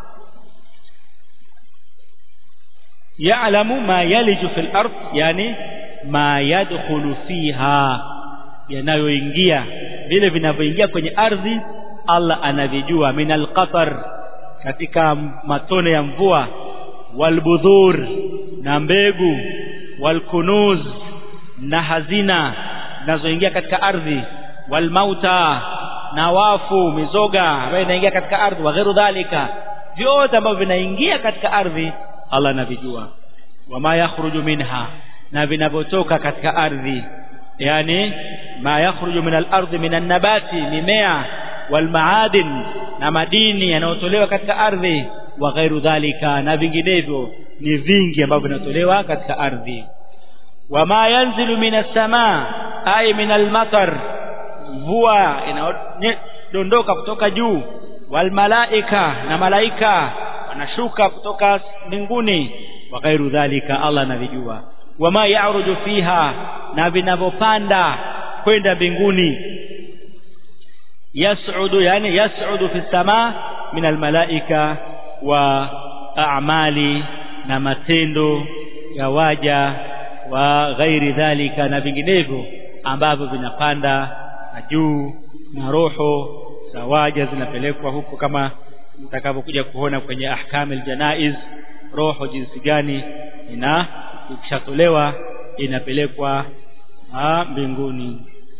ya'lamu ma yaliju fil ard yani ma yadkhulu fiha yanayoingia vile vinavyoingia kwenye ardhi Allah anavijua minal qatar katika matone ya mvua walbudhur na mbegu walkunuz na hazina zinazoingia katika ardhi walmauta na wafu mizoga ambayo inaingia katika ardhi wa ghairu dhalika vyote ambavyo vinaingia katika ardhi Allah anavijua wama yakhruju minha na vinavyotoka katika ardhi yani ma yakhruju min al-ardhi min an-nabati mimea walmaadin na madini yanayotolewa katika ardhi wa ghairu dhalika na vinginevyo ni vingi ambavyo vinatolewa katika ardhi wama yanzilu minas samaa ay minal matar mvua inadondoka kutoka juu wal malaika na malaika wanashuka kutoka mbinguni wa ghairu dhalika Allah anavijua wama ya'ruju fiha na vinavyopanda kwenda mbinguni yas'udu yani yas'udu fi samaa min almalaika wa a'mali na matendo ya waja wa ghairi dhalika na vinginevyo ambavyo vinapanda na juu na roho za waja zinapelekwa huko kama mtakavyokuja kuona kwenye ahkamil janaiz roho jinsi gani ina ikishatolewa inapelekwa mbinguni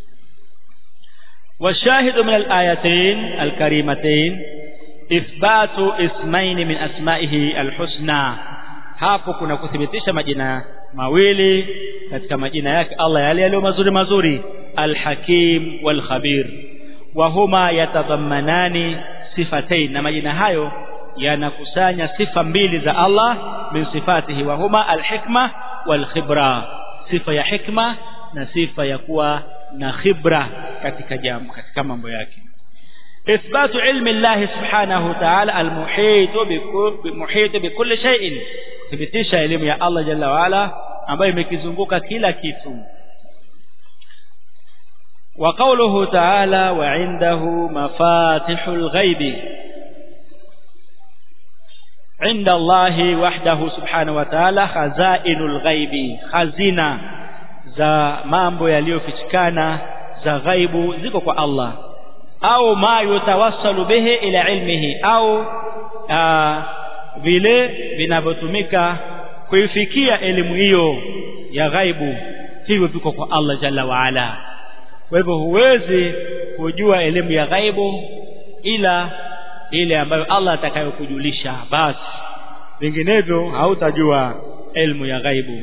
والشاهد من الآيتين الكريمتين إثبات اسمين من أسمائه الحسنى hapo kuna kuthibitisha majina mawili katika majina yake Allah yale yaliyo mazuri mazuri alhakim walkhabir wa huma yatadhammanani sifatain na majina hayo yanakusanya sifa mbili za Allah min sifatihi wa huma alhikma walkhibra sifa ya hikma na sifa ya kuwa na khibra katika jambo katika mambo yake إثبات علم الله سبحانه وتعالى المحيط بمحيط بكل شيء thibitisha elimu ya Allah jalla waala ambayo imekizunguka kila kitu wa qawluhu ta'ala wa 'indahu mafatihul ghaibi 'inda Allah wahdahu subhanahu wa ta'ala khazainul ghaibi khazina za mambo yaliyofichikana za ghaibu ziko kwa Allah au ma yutawassalu bihi ila ilmihi au vile vinavyotumika kuifikia elimu hiyo ya ghaibu hivyo viko kwa Allah jalla waala kwa hivyo huwezi kujua elimu ya ghaibu ila ile ambayo Allah atakayokujulisha basi vinginevyo hautajua elimu ya ghaibu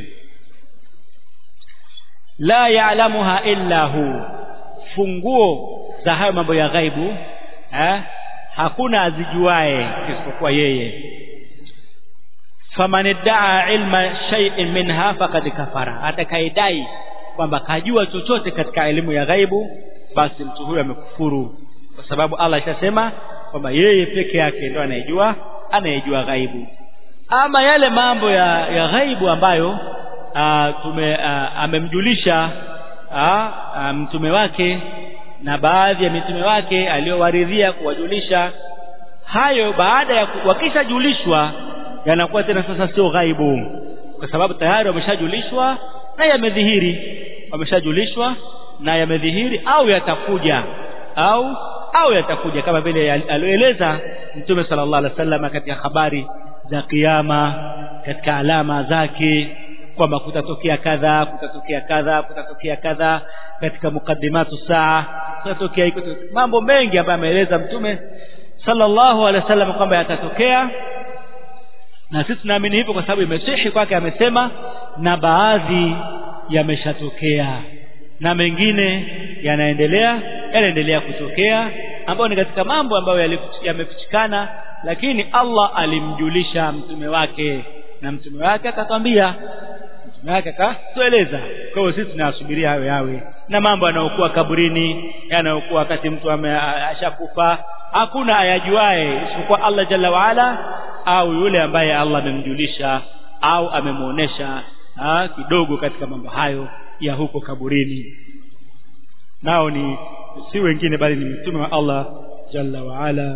la ya'lamuha illa hu funguo za hayo mambo ya ghaibu eh, hakuna azijuae isipokuwa yeye faman iddaa ilma shay'in minha faqad kafara atakayedai kwamba kajua chochote katika elimu ya ghaibu basi mtu huyo amekufuru kwa sababu Allah ishasema kwamba yeye peke yake ndo anayejua anayejua ghaibu ama yale mambo ya, ya ghaibu ambayo a, tume a, amemjulisha a, a, mtume wake na baadhi ya mitume wake aliowaridhia kuwajulisha hayo baada ya wakishajulishwa yanakuwa tena sasa sio ghaibu kwa sababu tayari wameshajulishwa na yamedhihiri wameshajulishwa na yamedhihiri au yatakuja au au yatakuja kama vile alioeleza mtume sallallahu alaihi wasallam katika habari za kiyama katika alama zake kwamba kutatokea kadha kutatokea kadha kutatokea kadha katika mukaddimatu saa kutatokea mambo mengi ambayo ameeleza mtume sallallahu alaihi wasallam kwamba yatatokea na sisi tunaamini hivyo kwa sababu imesihi kwake amesema na baadhi yameshatokea na mengine yanaendelea yanaendelea kutokea ambayo ni katika mambo ambayo yamefichikana lakini Allah alimjulisha mtume wake na mtume wake akatwambia mtume wake akatueleza kwa hiyo sisi tunasubiria hayo yawe na mambo yanayokuwa kaburini yanayokuwa wakati mtu ashakufa hakuna ayajuae isipokuwa Allah jalla waala au yule ambaye Allah amemjulisha au amemuonesha kidogo katika mambo hayo ya huko kaburini nao ni si wengine bali ni mtume wa Allah jalla waala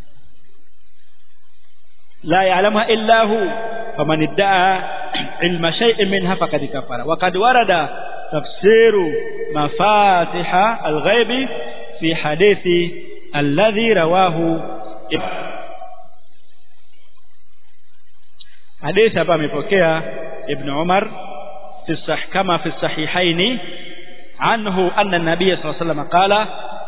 لا يعلمها إلا هو فمن ادعى علم شيء منها فقد كفر وقد ورد تفسير مفاتح الغيب في حديث الذي رواه حديث hapa amepokea ibn Umar في الصح كما في الصحيحين عنه أن النبي صلى الله عليه وسلم قال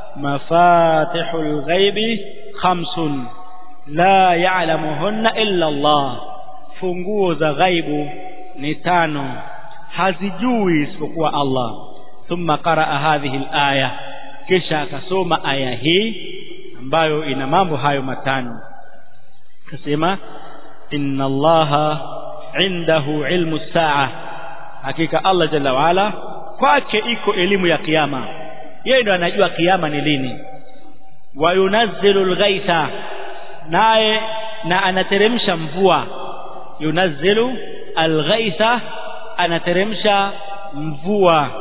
مفاتح الغيب خمس لا يعلمهن إلا الله funguo za ghaibu ni tano hazijui isipokuwa Allah thumma qaraa hadhihi alaya kisha akasoma aya hii ambayo ina mambo hayo matano akasema inna allaha indahu ilmu saa hakika Allah jalla waala kwake iko elimu ya kiyama yeye ndo anajua kiyama ni lini wa yunazzilu alghaitha naye na anateremsha mvua yunazzilu alghaitha anateremsha mvua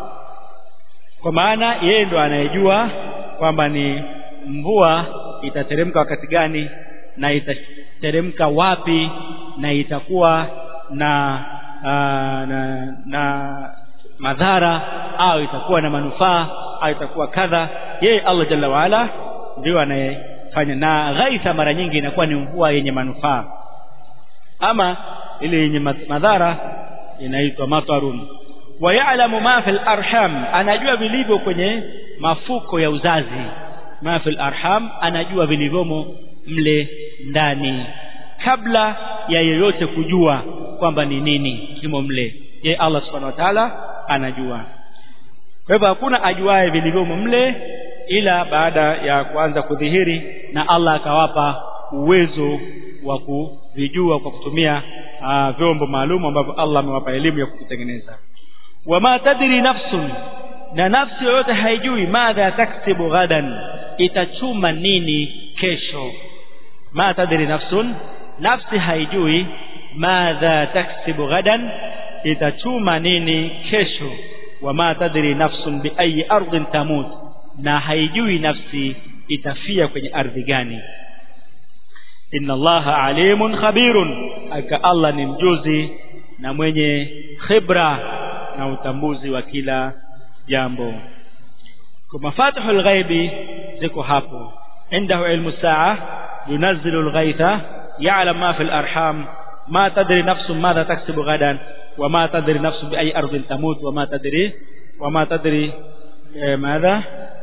kwa maana yeye ndo anayejua kwamba ni mvua itateremka wakati gani na itateremka wapi na itakuwa na aa, na, na madhara au itakuwa na manufaa au itakuwa kadha yeye Allah jalla waala ndio anayefanya na ghaitha mara nyingi inakuwa ni mvua yenye manufaa ama ile yenye madhara inaitwa matarun wa ya'lamu ma fil arham anajua vilivyo kwenye mafuko ya uzazi ma fil arham anajua vilivyomo mle ndani kabla ya yeyote kujua kwamba ni nini kimo mle ye Allah subhanahu wa ta'ala anajua kwa hivyo hakuna ajuaye vilivyomo mle ila baada ya kuanza kudhihiri na Allah akawapa uwezo wa kuvijua kwa kutumia uh, vyombo maalum ambavyo Allah amewapa elimu ya kuvitengeneza wama tadri nafsun na nafsi yoyote haijui madha taksibu ghadan itachuma nini kesho ma tadri nafsun nafsi haijui madha taksibu ghadan itachuma nini kesho wama tadri nafsun bi ayi ardhin tamut na haijui nafsi itafia kwenye ardhi gani inna allaha alimun khabirun aka allah ni mjuzi na mwenye khibra na utambuzi wa kila jambo kwa mafatihul ghaibi ziko hapo عنده علم الساعة ينزل الغيث يعلم ما في الأرحام ما تدري نفس ماذا تكسب غدا وما تدري نفس بأي أرض تموت وما تدري وما تدري ماذا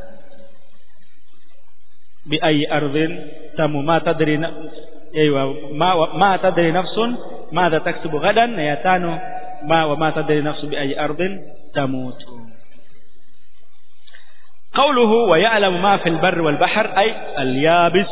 بأي أرض تموت ما تدري أيوة ما ما تدري نفس ماذا تكسب غدا يتانو ما وما تدري نفس بأي أرض تموت قوله ويعلم ما في البر والبحر أي اليابس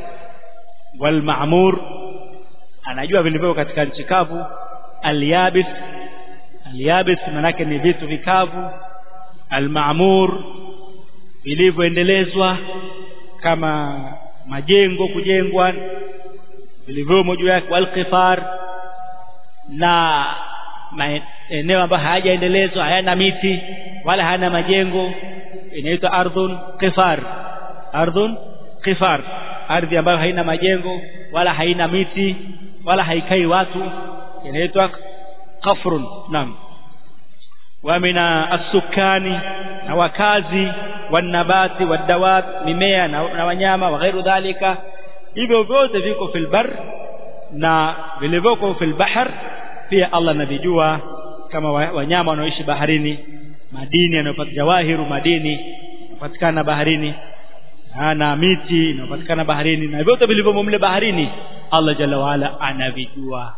والمعمور anajua vilivyo katika nchi kavu alyabis alyabis manake ni vitu vikavu almaamur vilivyoendelezwa kama majengo kujengwa vilivyomo juu yake walqifar na maeneo ambayo hayajaendelezwa hayana miti wala hayana majengo inaitwa ardhun qifar ardhun qifar ardhi ambayo haina majengo wala haina miti wala haikai watu inaitwa qafrun naam wa mina asukani na wakazi wanabati wadawat mimea na, na wanyama wa ghairu dhalika hivyo vyote viko fil bar na vilivyoko fil bahr pia Allah anavijua kama wanyama wanaoishi baharini madini yanayopatikana jawahiru madini yanapatikana baharini na miti inayopatikana baharini na vyote vilivyomo mle baharini Allah jalla waala anavijua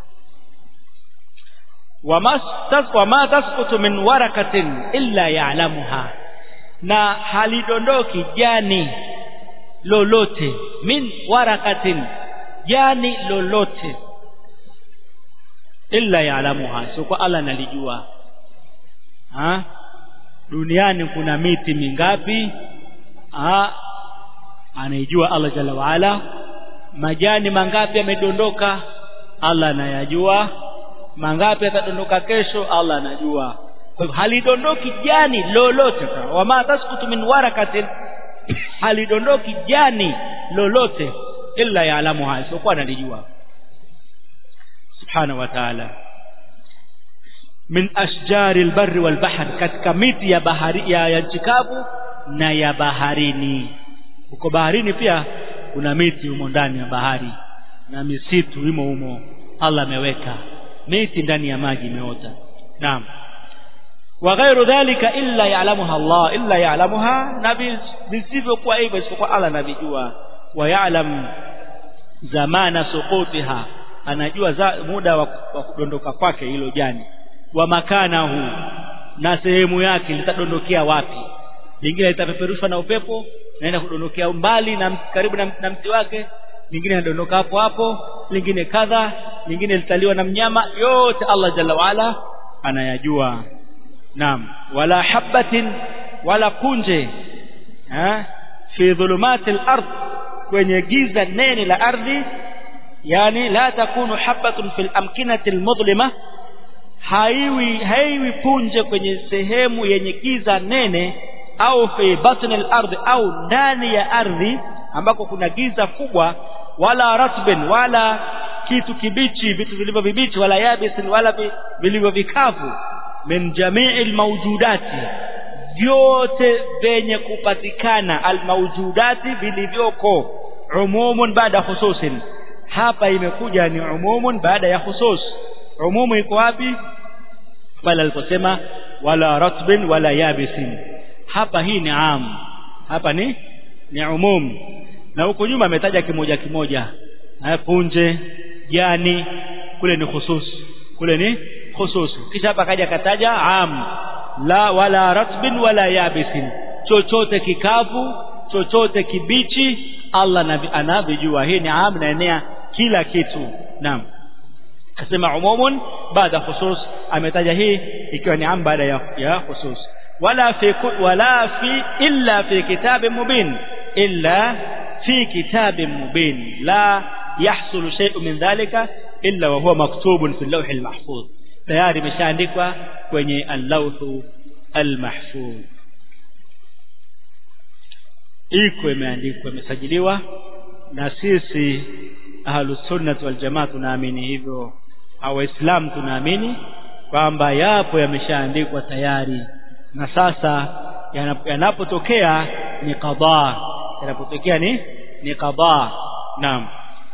wama tasqutu min warakatin illa ya'lamuha na halidondoki jani lolote min warakatin jani lolote illa ya'lamuha so kwa Allah analijua ha duniani kuna miti mingapi ha anaijua Allah jalla waala majani mangapi yamedondoka Allah anayajua mangapi yatadondoka kesho Allah anajua kwa hivyo halidondoki jani lolote wama taskutu min warakatin halidondoki jani lolote illa yaalamu haya sio kwa analijua subhanahu wa ta'ala min ashjari albarri walbahr katika miti ya bahari ya, ya nchi kavu na ya baharini huko baharini pia kuna miti humo ndani ya bahari na misitu imo humo Allah ameweka miti ndani ya maji imeota naam wa ghairu dhalika illa ya'lamuha Allah illa ya'lamuha na visivyokuwa hivyo isipokuwa Allah anavijua wa ya'lam zamana suqutiha anajua za, muda wa, wa kudondoka kwake hilo jani wa makanahu na sehemu yake litadondokea wapi lingine litapeperushwa na upepo naenda kudondokea mbali na karibu na, na mti wake lingine linadondoka hapo hapo lingine kadha lingine litaliwa na mnyama yote Allah jalla waala anayajua naam wala habatin wala kunje ha fi dhulumati al-ard kwenye giza nene la ardhi yani la takunu habatun fil amkinati al-mudlima haiwi haiwi punje kwenye sehemu yenye giza nene au fi batni al-ard au ndani ya ardhi ambako kuna giza kubwa wala ratbin wala kitu kibichi vitu vilivyo vibichi wala yabisin wala vilivyo vikavu min jamii almawjudati vyote vyenye kupatikana almawjudati vilivyoko umumun baada khususin hapa imekuja ni umumun baada ya khusus umumu iko wapi pale aliposema wala ratbin wala yabisin hapa hii ni am hapa ni ni umum na huko nyuma ametaja kimoja kimoja punje jani kule ni khusus kule ni khusus kisha hapa kaja kataja am la wala ratbin wala yabisin chochote kikavu chochote kibichi Allah anavijua hii ni am naenea kila kitu naam kasema umumun baada khusus ametaja hii ikiwa ni am baada ya, ya khusus wala fi wala fi illa fi kitabin mubin illa fi kitabin mubin la yahsulu shay'un min dhalika illa wa huwa maktubun fi al-lawh al-mahfuz tayari imeshaandikwa kwenye al-lawh al-mahfuz iko imeandikwa imesajiliwa na sisi ahlus sunnah wal jamaa tunaamini hivyo au waislamu tunaamini kwamba yapo yameshaandikwa tayari na sasa yanapotokea ni qada yanapotokea ni ni qada naam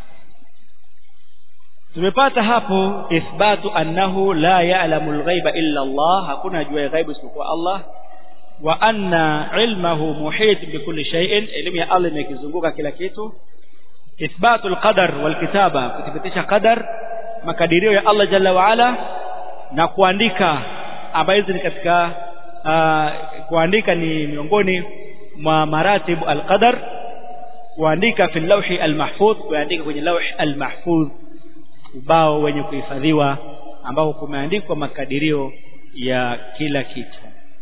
tumepata hapo ithbatu annahu la ya'lamu al-ghaiba illa Allah hakuna jua ghaibu isipokuwa Allah wa anna ilmahu muhit bikulli shay'in elimu ya Allah imekizunguka kila kitu ithbatu al-qadar wal kitaba kuthibitisha qadar makadirio ya Allah jalla wa ala na kuandika ambayo hizi ni katika uh, kuandika ni miongoni mwa maratibu al-qadar kuandika fi lawhi al-mahfuz kuandika kwenye lawhi al-mahfuz ubao wenye kuhifadhiwa ambao kumeandikwa makadirio ya kila kitu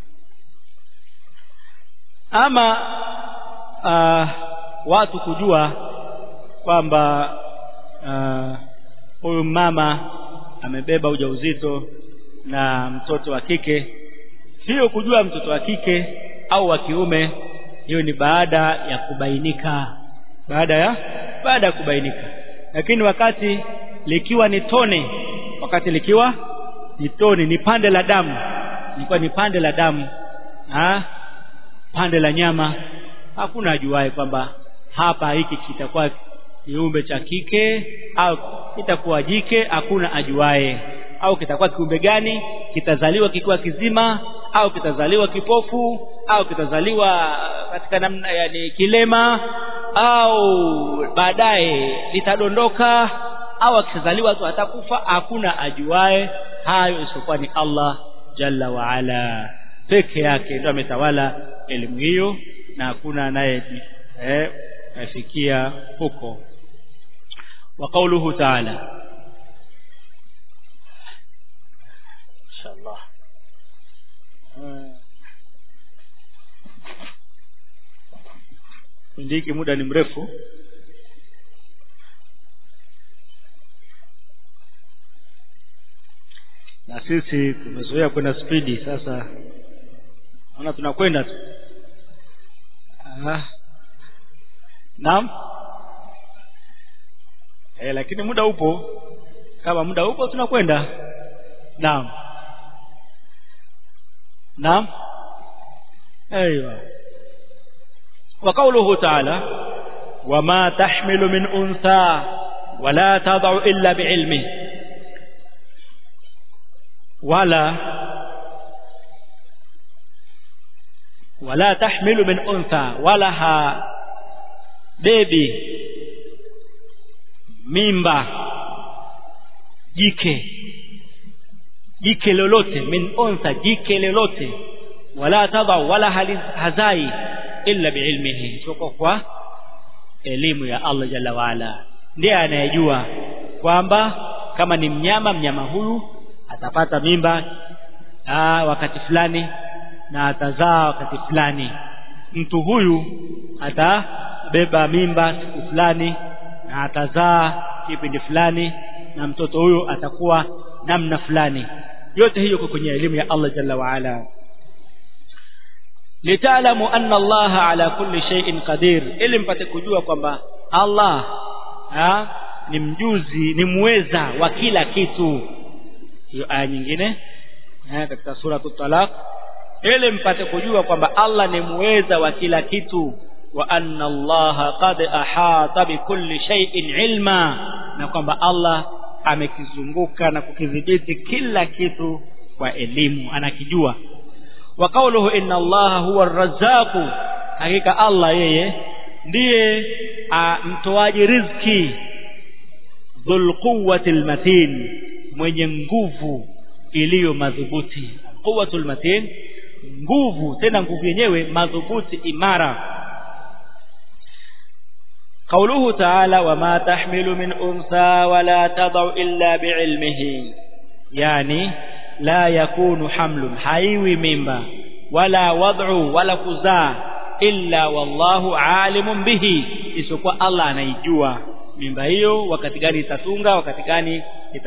ama uh, watu kujua kwamba huyu uh, mama amebeba ujauzito na mtoto wa kike hiyo kujua mtoto wa kike au wa kiume hiyo ni baada ya kubainika baada ya baada ya kubainika lakini wakati likiwa ni tone wakati likiwa ni tone ni pande la damu ilikuwa ni pande la damu ha? pande la nyama hakuna ajuaye kwamba hapa hiki kitakuwa kiumbe cha kike au kitakuwa jike hakuna ajuaye au kitakuwa kiumbe gani kitazaliwa kikiwa kizima au kitazaliwa kipofu au kitazaliwa katika namna yani kilema au baadaye litadondoka au akizaliwa tu atakufa hakuna ajuae hayo isipokuwa ni Allah jalla wa ala peke yake ndio ametawala elimu hiyo na hakuna anaye eh, afikia huko wa qawluhu ta'ala inshallah ndiki muda ni mrefu na sisi tumezoea kwenda spidi sasa naona tunakwenda tu ah. naam eh, lakini muda upo kama muda upo tunakwenda naam naam ايوه وقوله تعالى وما تحمل من انثى ولا تضع الا بعلمه wala wala tahmilu min untha wala ha bebi mimba jike jike lolote min untha jike lolote wala tadha wala hazai illa biilmihi soko kwa elimu ya Allah jalla waala ndiye anayejua kwamba kama ni mnyama mnyama huyu atapata mimba aa, wakati fulani na atazaa wakati fulani mtu huyu atabeba mimba siku fulani na atazaa kipindi fulani na mtoto huyu atakuwa namna fulani yote hiyo kwa kwenye elimu ya Allah jalla waala litaalamu anna Allah ala kulli shay'in qadir ili mpate kujua kwamba Allah ha, ni mjuzi ni muweza wa kila kitu hiyo aya nyingine ha, katika sura talaq ili mpate kujua kwamba Allah ni muweza wa kila kitu wa anna Allah qad ahata bikulli shay'in ilma na kwamba Allah amekizunguka na kukidhibiti kila kitu kwa elimu anakijua wa qawluhu inna allaha huwa arrazzaqu hakika allah yeye ndiye mtoaji riziki dhul quwwati almatin mwenye nguvu iliyo madhubuti quwwatul matin nguvu tena nguvu yenyewe madhubuti imara قوله تعالى وما تحمل من أنثى ولا تضع إلا بعلمه يعني لا يكون حمل حيوي ممبا ولا وضع ولا كزا إلا والله عالم به isipokuwa Allah anaijua mimba hiyo wakati gani itatunga wakati gani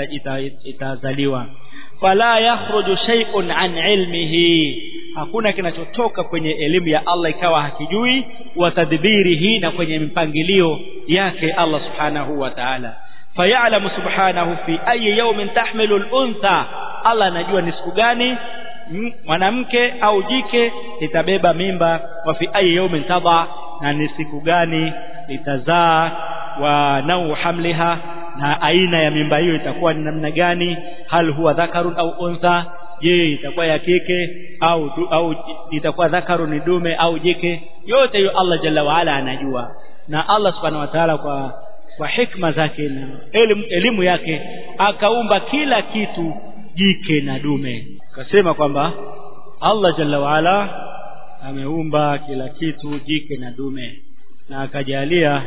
itazaliwa fala yakhruju shay'un an ilmihi hakuna kinachotoka kwenye elimu ya Allah ikawa hakijui wa tadbirihi na kwenye mpangilio yake Allah subhanahu wa ta'ala fayalamu subhanahu fi ayi yawmin tahmilu al-untha Allah anajua ni siku gani mwanamke au jike litabeba mimba wa fi ayi yawmin tadha na ni siku gani litazaa wa nau hamliha na aina ya mimba hiyo itakuwa ni namna gani hal huwa dhakarun au untha je itakuwa ya kike au du, au itakuwa dhakaru ni dume au jike yote hiyo Allah jalla waala anajua na Allah subhanahu wa ta'ala kwa kwa hikma zake na elimu, elimu yake akaumba kila kitu jike na dume akasema kwamba Allah jalla waala ameumba kila kitu jike na dume na akajalia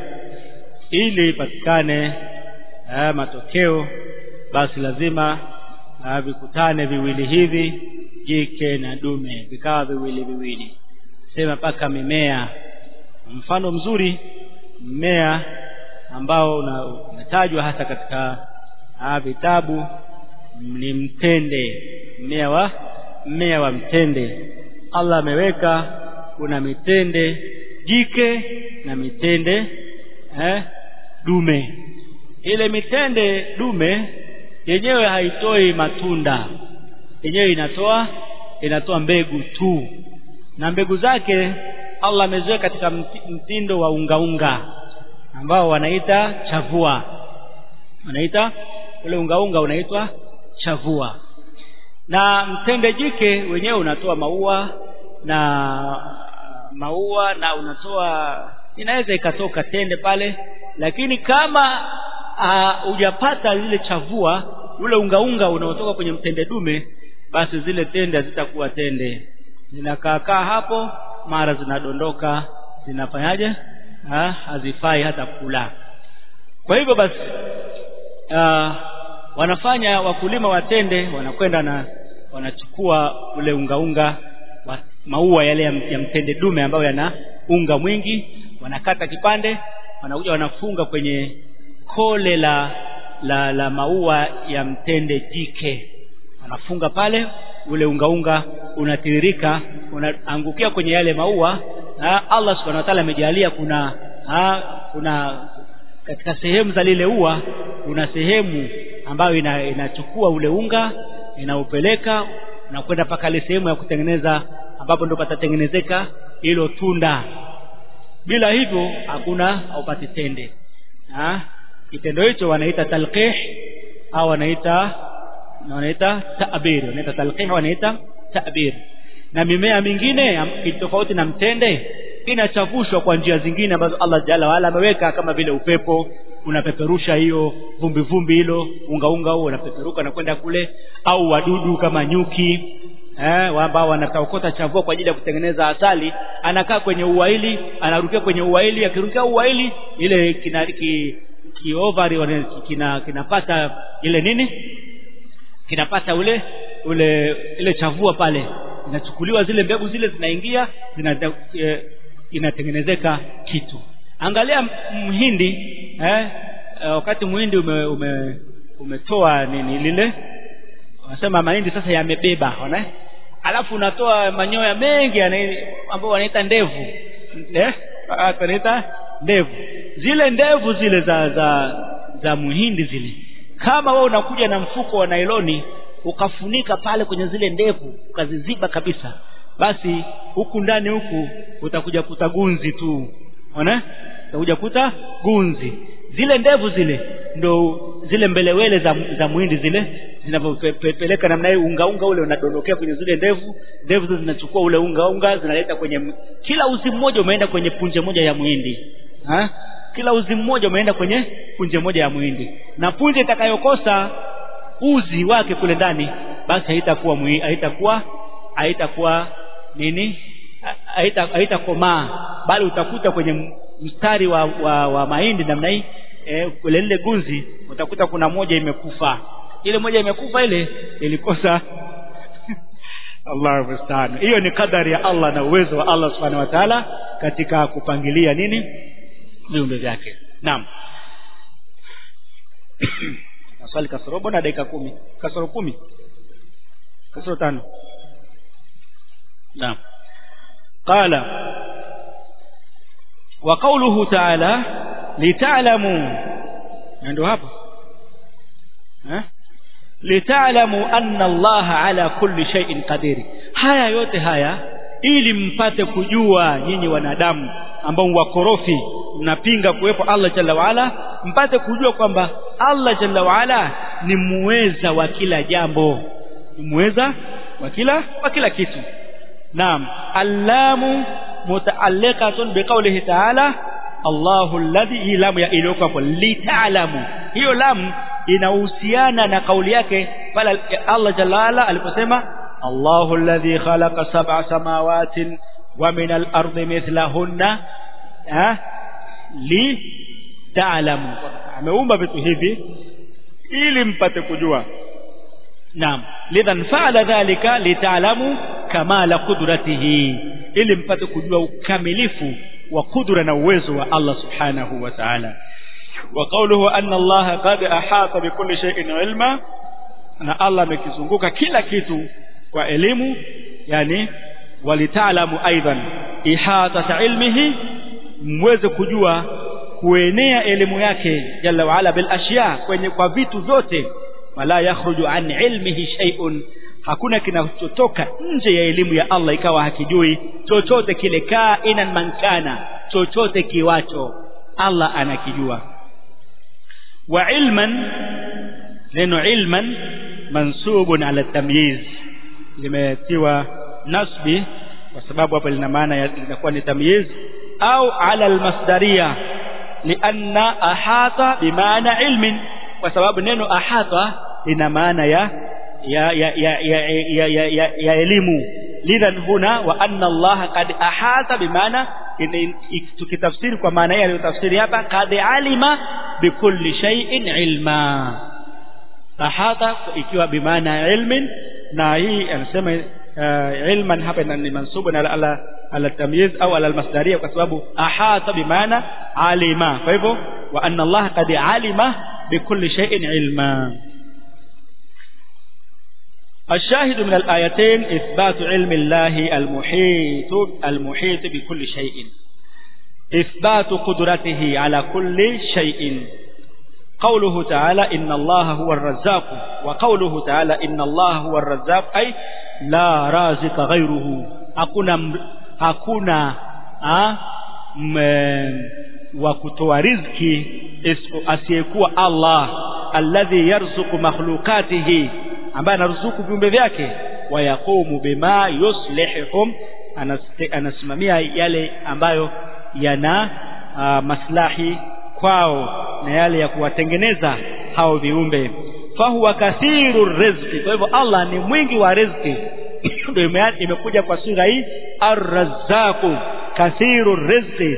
ili ipatikane matokeo basi lazima aa, vikutane viwili hivi jike na dume vikawa viwili viwili sema mpaka mimea mfano mzuri mmea ambao unatajwa hasa katika aa, vitabu ni mtende mmea wa mmea wa mtende Allah ameweka kuna mitende jike na mitende eh, dume ile mitende dume yenyewe haitoi matunda yenyewe inatoa inatoa mbegu tu na mbegu zake Allah ameziweka katika mtindo wa unga unga ambao wanaita chavua wanaita ule unga unga unaitwa chavua na mtende jike wenyewe unatoa maua na maua na unatoa inaweza ikatoka tende pale lakini kama hujapata lile chavua ule unga unga unaotoka kwenye mtende dume basi zile tende hazitakuwa tende zinakaakaa hapo mara zinadondoka zinafanyaje ha, hazifai hata kula kwa hivyo basi aa, wanafanya wakulima watende wanakwenda na wanachukua ule unga unga wa maua yale ya, ya mtende dume ambayo yana unga mwingi wanakata kipande wanakuja wanafunga kwenye kole la la, la maua ya mtende jike wanafunga pale ule unga unga unatiririka unaangukia kwenye yale maua na Allah subhanahu wa ta'ala amejalia kuna ha, kuna katika sehemu za lile ua kuna sehemu ambayo ina, inachukua ule unga inaupeleka na kwenda mpaka ile sehemu ya kutengeneza ambapo ndo patatengenezeka hilo tunda bila hivyo hakuna haupati tende ha? kitendo hicho wanaita talqih au wanaita na wanaita ta'bir wanaita talqih wanaita ta'bir na mimea mingine tofauti na mtende inachafushwa kwa njia zingine ambazo Allah jalla waala ameweka kama vile upepo unapeperusha hiyo vumbi vumbi hilo unga unga huo unapeperuka na kwenda kule au wadudu kama nyuki eh ambao wanataokota chavua kwa ajili ya kutengeneza asali anakaa kwenye ua hili anarukia kwenye ua hili akirukia ua hili ile kina ki, ki ovari kina kinapata ile nini kinapata ule ule ile chavua pale inachukuliwa zile mbegu zile zinaingia zina e, inatengenezeka kitu angalia mhindi eh, wakati mhindi ume, ume, umetoa nini lile wanasema mahindi sasa yamebeba ona alafu unatoa manyoya mengi ambao wanaita ndevu eh wanaita ndevu zile ndevu zile za za za muhindi zile kama wewe unakuja na mfuko wa nailoni ukafunika pale kwenye zile ndevu ukaziziba kabisa basi huku ndani huku utakuja kuta gunzi tu ona utakuja kuta gunzi zile ndevu zile ndo zile mbelewele za, za mwindi zile zinavyopeleka namna hiyo unga unga ule unadondokea kwenye zile ndevu ndevu zile zinachukua ule unga unga zinaleta kwenye kila uzi mmoja umeenda kwenye punje moja ya mwindi ha? kila uzi mmoja umeenda kwenye punje moja ya mwindi na punje itakayokosa uzi wake kule ndani basi haitakuwa haitakuwa haitakuwa nini haitakomaa bali utakuta kwenye mstari wa, wa, wa mahindi namna hii eh, kule lile gunzi utakuta kuna moja imekufa ile moja imekufa ile ilikosa Allah musta'an hiyo ni kadari ya Allah na uwezo wa Allah subhanahu wa ta'ala katika kupangilia nini viumbe vyake naam swali kasoro bona dakika kumi kasoro kumi kasoro tano naam qala wa qawluhu ta'ala lita'lamu ndio hapo eh lita'lamu anna Allah ala kulli shay'in qadir haya yote haya ili mpate kujua nyinyi wanadamu ambao wakorofi mnapinga kuwepo Allah jalla waala mpate kujua kwamba Allah jalla waala ni muweza wa kila jambo ni muweza wa kila wa kila kitu naam allamu mutaalliqatun biqaulihi ta'ala Allahu alladhi lamu ya iliyokuwa hapo lita'lamu hiyo lamu inahusiana na kauli yake pale Allah jalla waala aliposema Allahu alladhi khalaqa sab'a samawatin wa min al-ardi mithlahunna li ta'lamu ameumba vitu hivi ili mpate kujua naam lidhan fa'ala dhalika lita'lamu kamala qudratihi ili mpate kujua ukamilifu wa kudra na uwezo wa Allah subhanahu wa ta'ala wa qawluhu anna Allah qad ahata bikulli shay'in ilma na Allah amekizunguka kila kitu kwa elimu yani walitaalamu aidan ihata ilmihi mweze kujua kuenea elimu yake jalla waala bil ashya kwenye kwa vitu vyote wala yakhruju an ilmihi shay'un hakuna kinachotoka nje ya elimu ya Allah ikawa hakijui chochote kile kainan mankana chochote kiwacho Allah anakijua wa ilman neno ilman mansubun ala tamyiz limetiwa nasbi kwa sababu hapa lina maana linakuwa ni tamyiz au ala almasdaria lianna ahata bimaana ilmin kwa sababu neno ahata lina maana ya ya ya ya ya, ya, ya, ya, ya elimu lidhan huna wa anna Allah qad ahata bimaana tukitafsiri kwa maana hiyo aliyotafsiri hapa qad alima bikulli shay'in ilma ahata ikiwa bimaana ilmin na hii anasema uh, ilman hapa ni mansubun ala ala, ala tamyiz au ala almasdaria kwa sababu ahata bimaana alima kwa hivyo wa anna Allah qad alima bikulli shay'in ilma الشاهد من الآيتين إثبات علم الله المحيط المحيط بكل شيء إثبات قدرته على كل شيء قوله تعالى إن الله هو الرزاق وقوله تعالى إن الله هو الرزاق أي لا رازق غيره hakuna hakuna wa kutoa riziki asiyekuwa Allah alladhi yarzuqu makhluqatihi ambaye anaruzuku viumbe vyake wayaqumu bima yuslihum anasimamia yale ambayo yana uh, maslahi kwao na yale ya kuwatengeneza hao viumbe fahuwa kathiru rizqi kwa hivyo Allah ni mwingi wa riziki ndio imekuja kwa sura hii arrazzaqu kathiru rizqi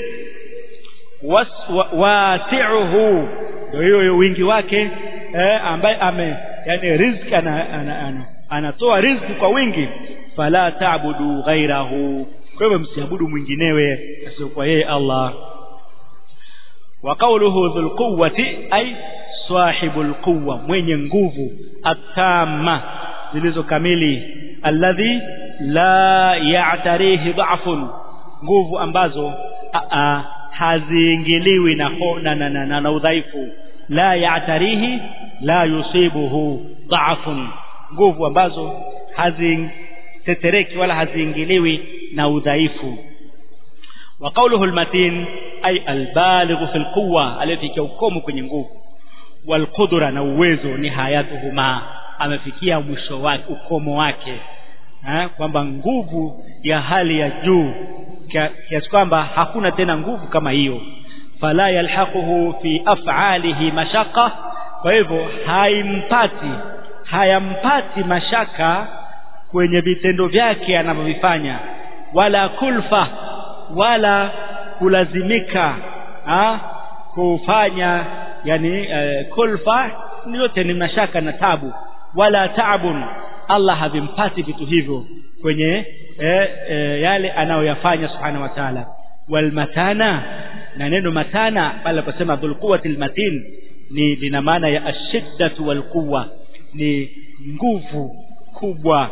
wasi'uhu ndio hiyo wingi wake eh, ambaye ame yani riziki ana, ana, ana, anatoa riziki kwa wingi fala ta'budu ghairahu kwa hivyo msiabudu mwinginewe asiyokuwa yeye Allah wa qawluhu dhul quwwati ay sahibul quwwa mwenye nguvu atama zilizo kamili alladhi la ya'tarihi dha'fun nguvu ambazo haziingiliwi na, na, na, na, na, na udhaifu la ya'tarihi la yusibuhu dha'fun nguvu ambazo hazitetereki wala haziingiliwi na udhaifu wa qawluhu almatin ay albaligh fi alquwa aliyefikia ukomo kwenye nguvu walqudra na uwezo ni hayatuhuma amefikia mwisho wake ukomo wake kwamba nguvu ya hali ya juu kiasi kwamba hakuna tena nguvu kama hiyo fala yalhaquhu fi af'alihi mashaqqa kwa hivyo haimpati hayampati mashaka kwenye vitendo vyake anavyovifanya wala kulfa wala kulazimika ha? kufanya yani uh, kulfa yote ni mashaka na tabu wala taabun Allah havimpati vitu hivyo kwenye eh, eh, yale anayoyafanya subhanahu wa ta'ala walmatana na neno matana pale kusema dhul quwwatil matin ni lina maana ya ashiddatu wal quwwa ni nguvu kubwa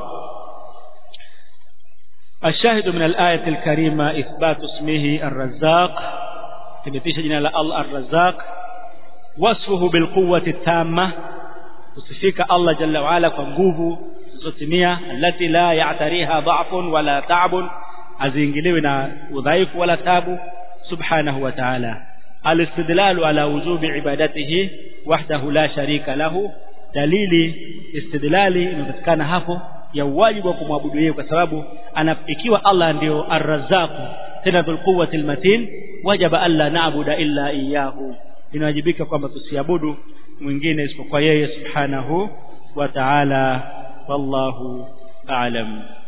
الشاهد من الآية الكريمة إثبات اسمه الرزاق كمثيش جنا الله الرزاق وصفه بالقوة التامة وصفيك الله جل وعلا فنقوه zotimia allati la ya'tariha dha'fun wala ta'bun aziingiliwi na udhaifu wala tabu subhanahu wa ta'ala alistidlalu ala wujubi ibadatihi wahdahu la sharika lahu dalili istidlali inapatikana hapo ya wajibu wa kumwabudu yeye kwa sababu ikiwa Allah ndio arrazzaq tena dhul quwwati matin wajaba alla na'budu illa iyyahu inawajibika kwamba tusiabudu mwingine isipokuwa yeye subhanahu wa ta'ala والله أعلم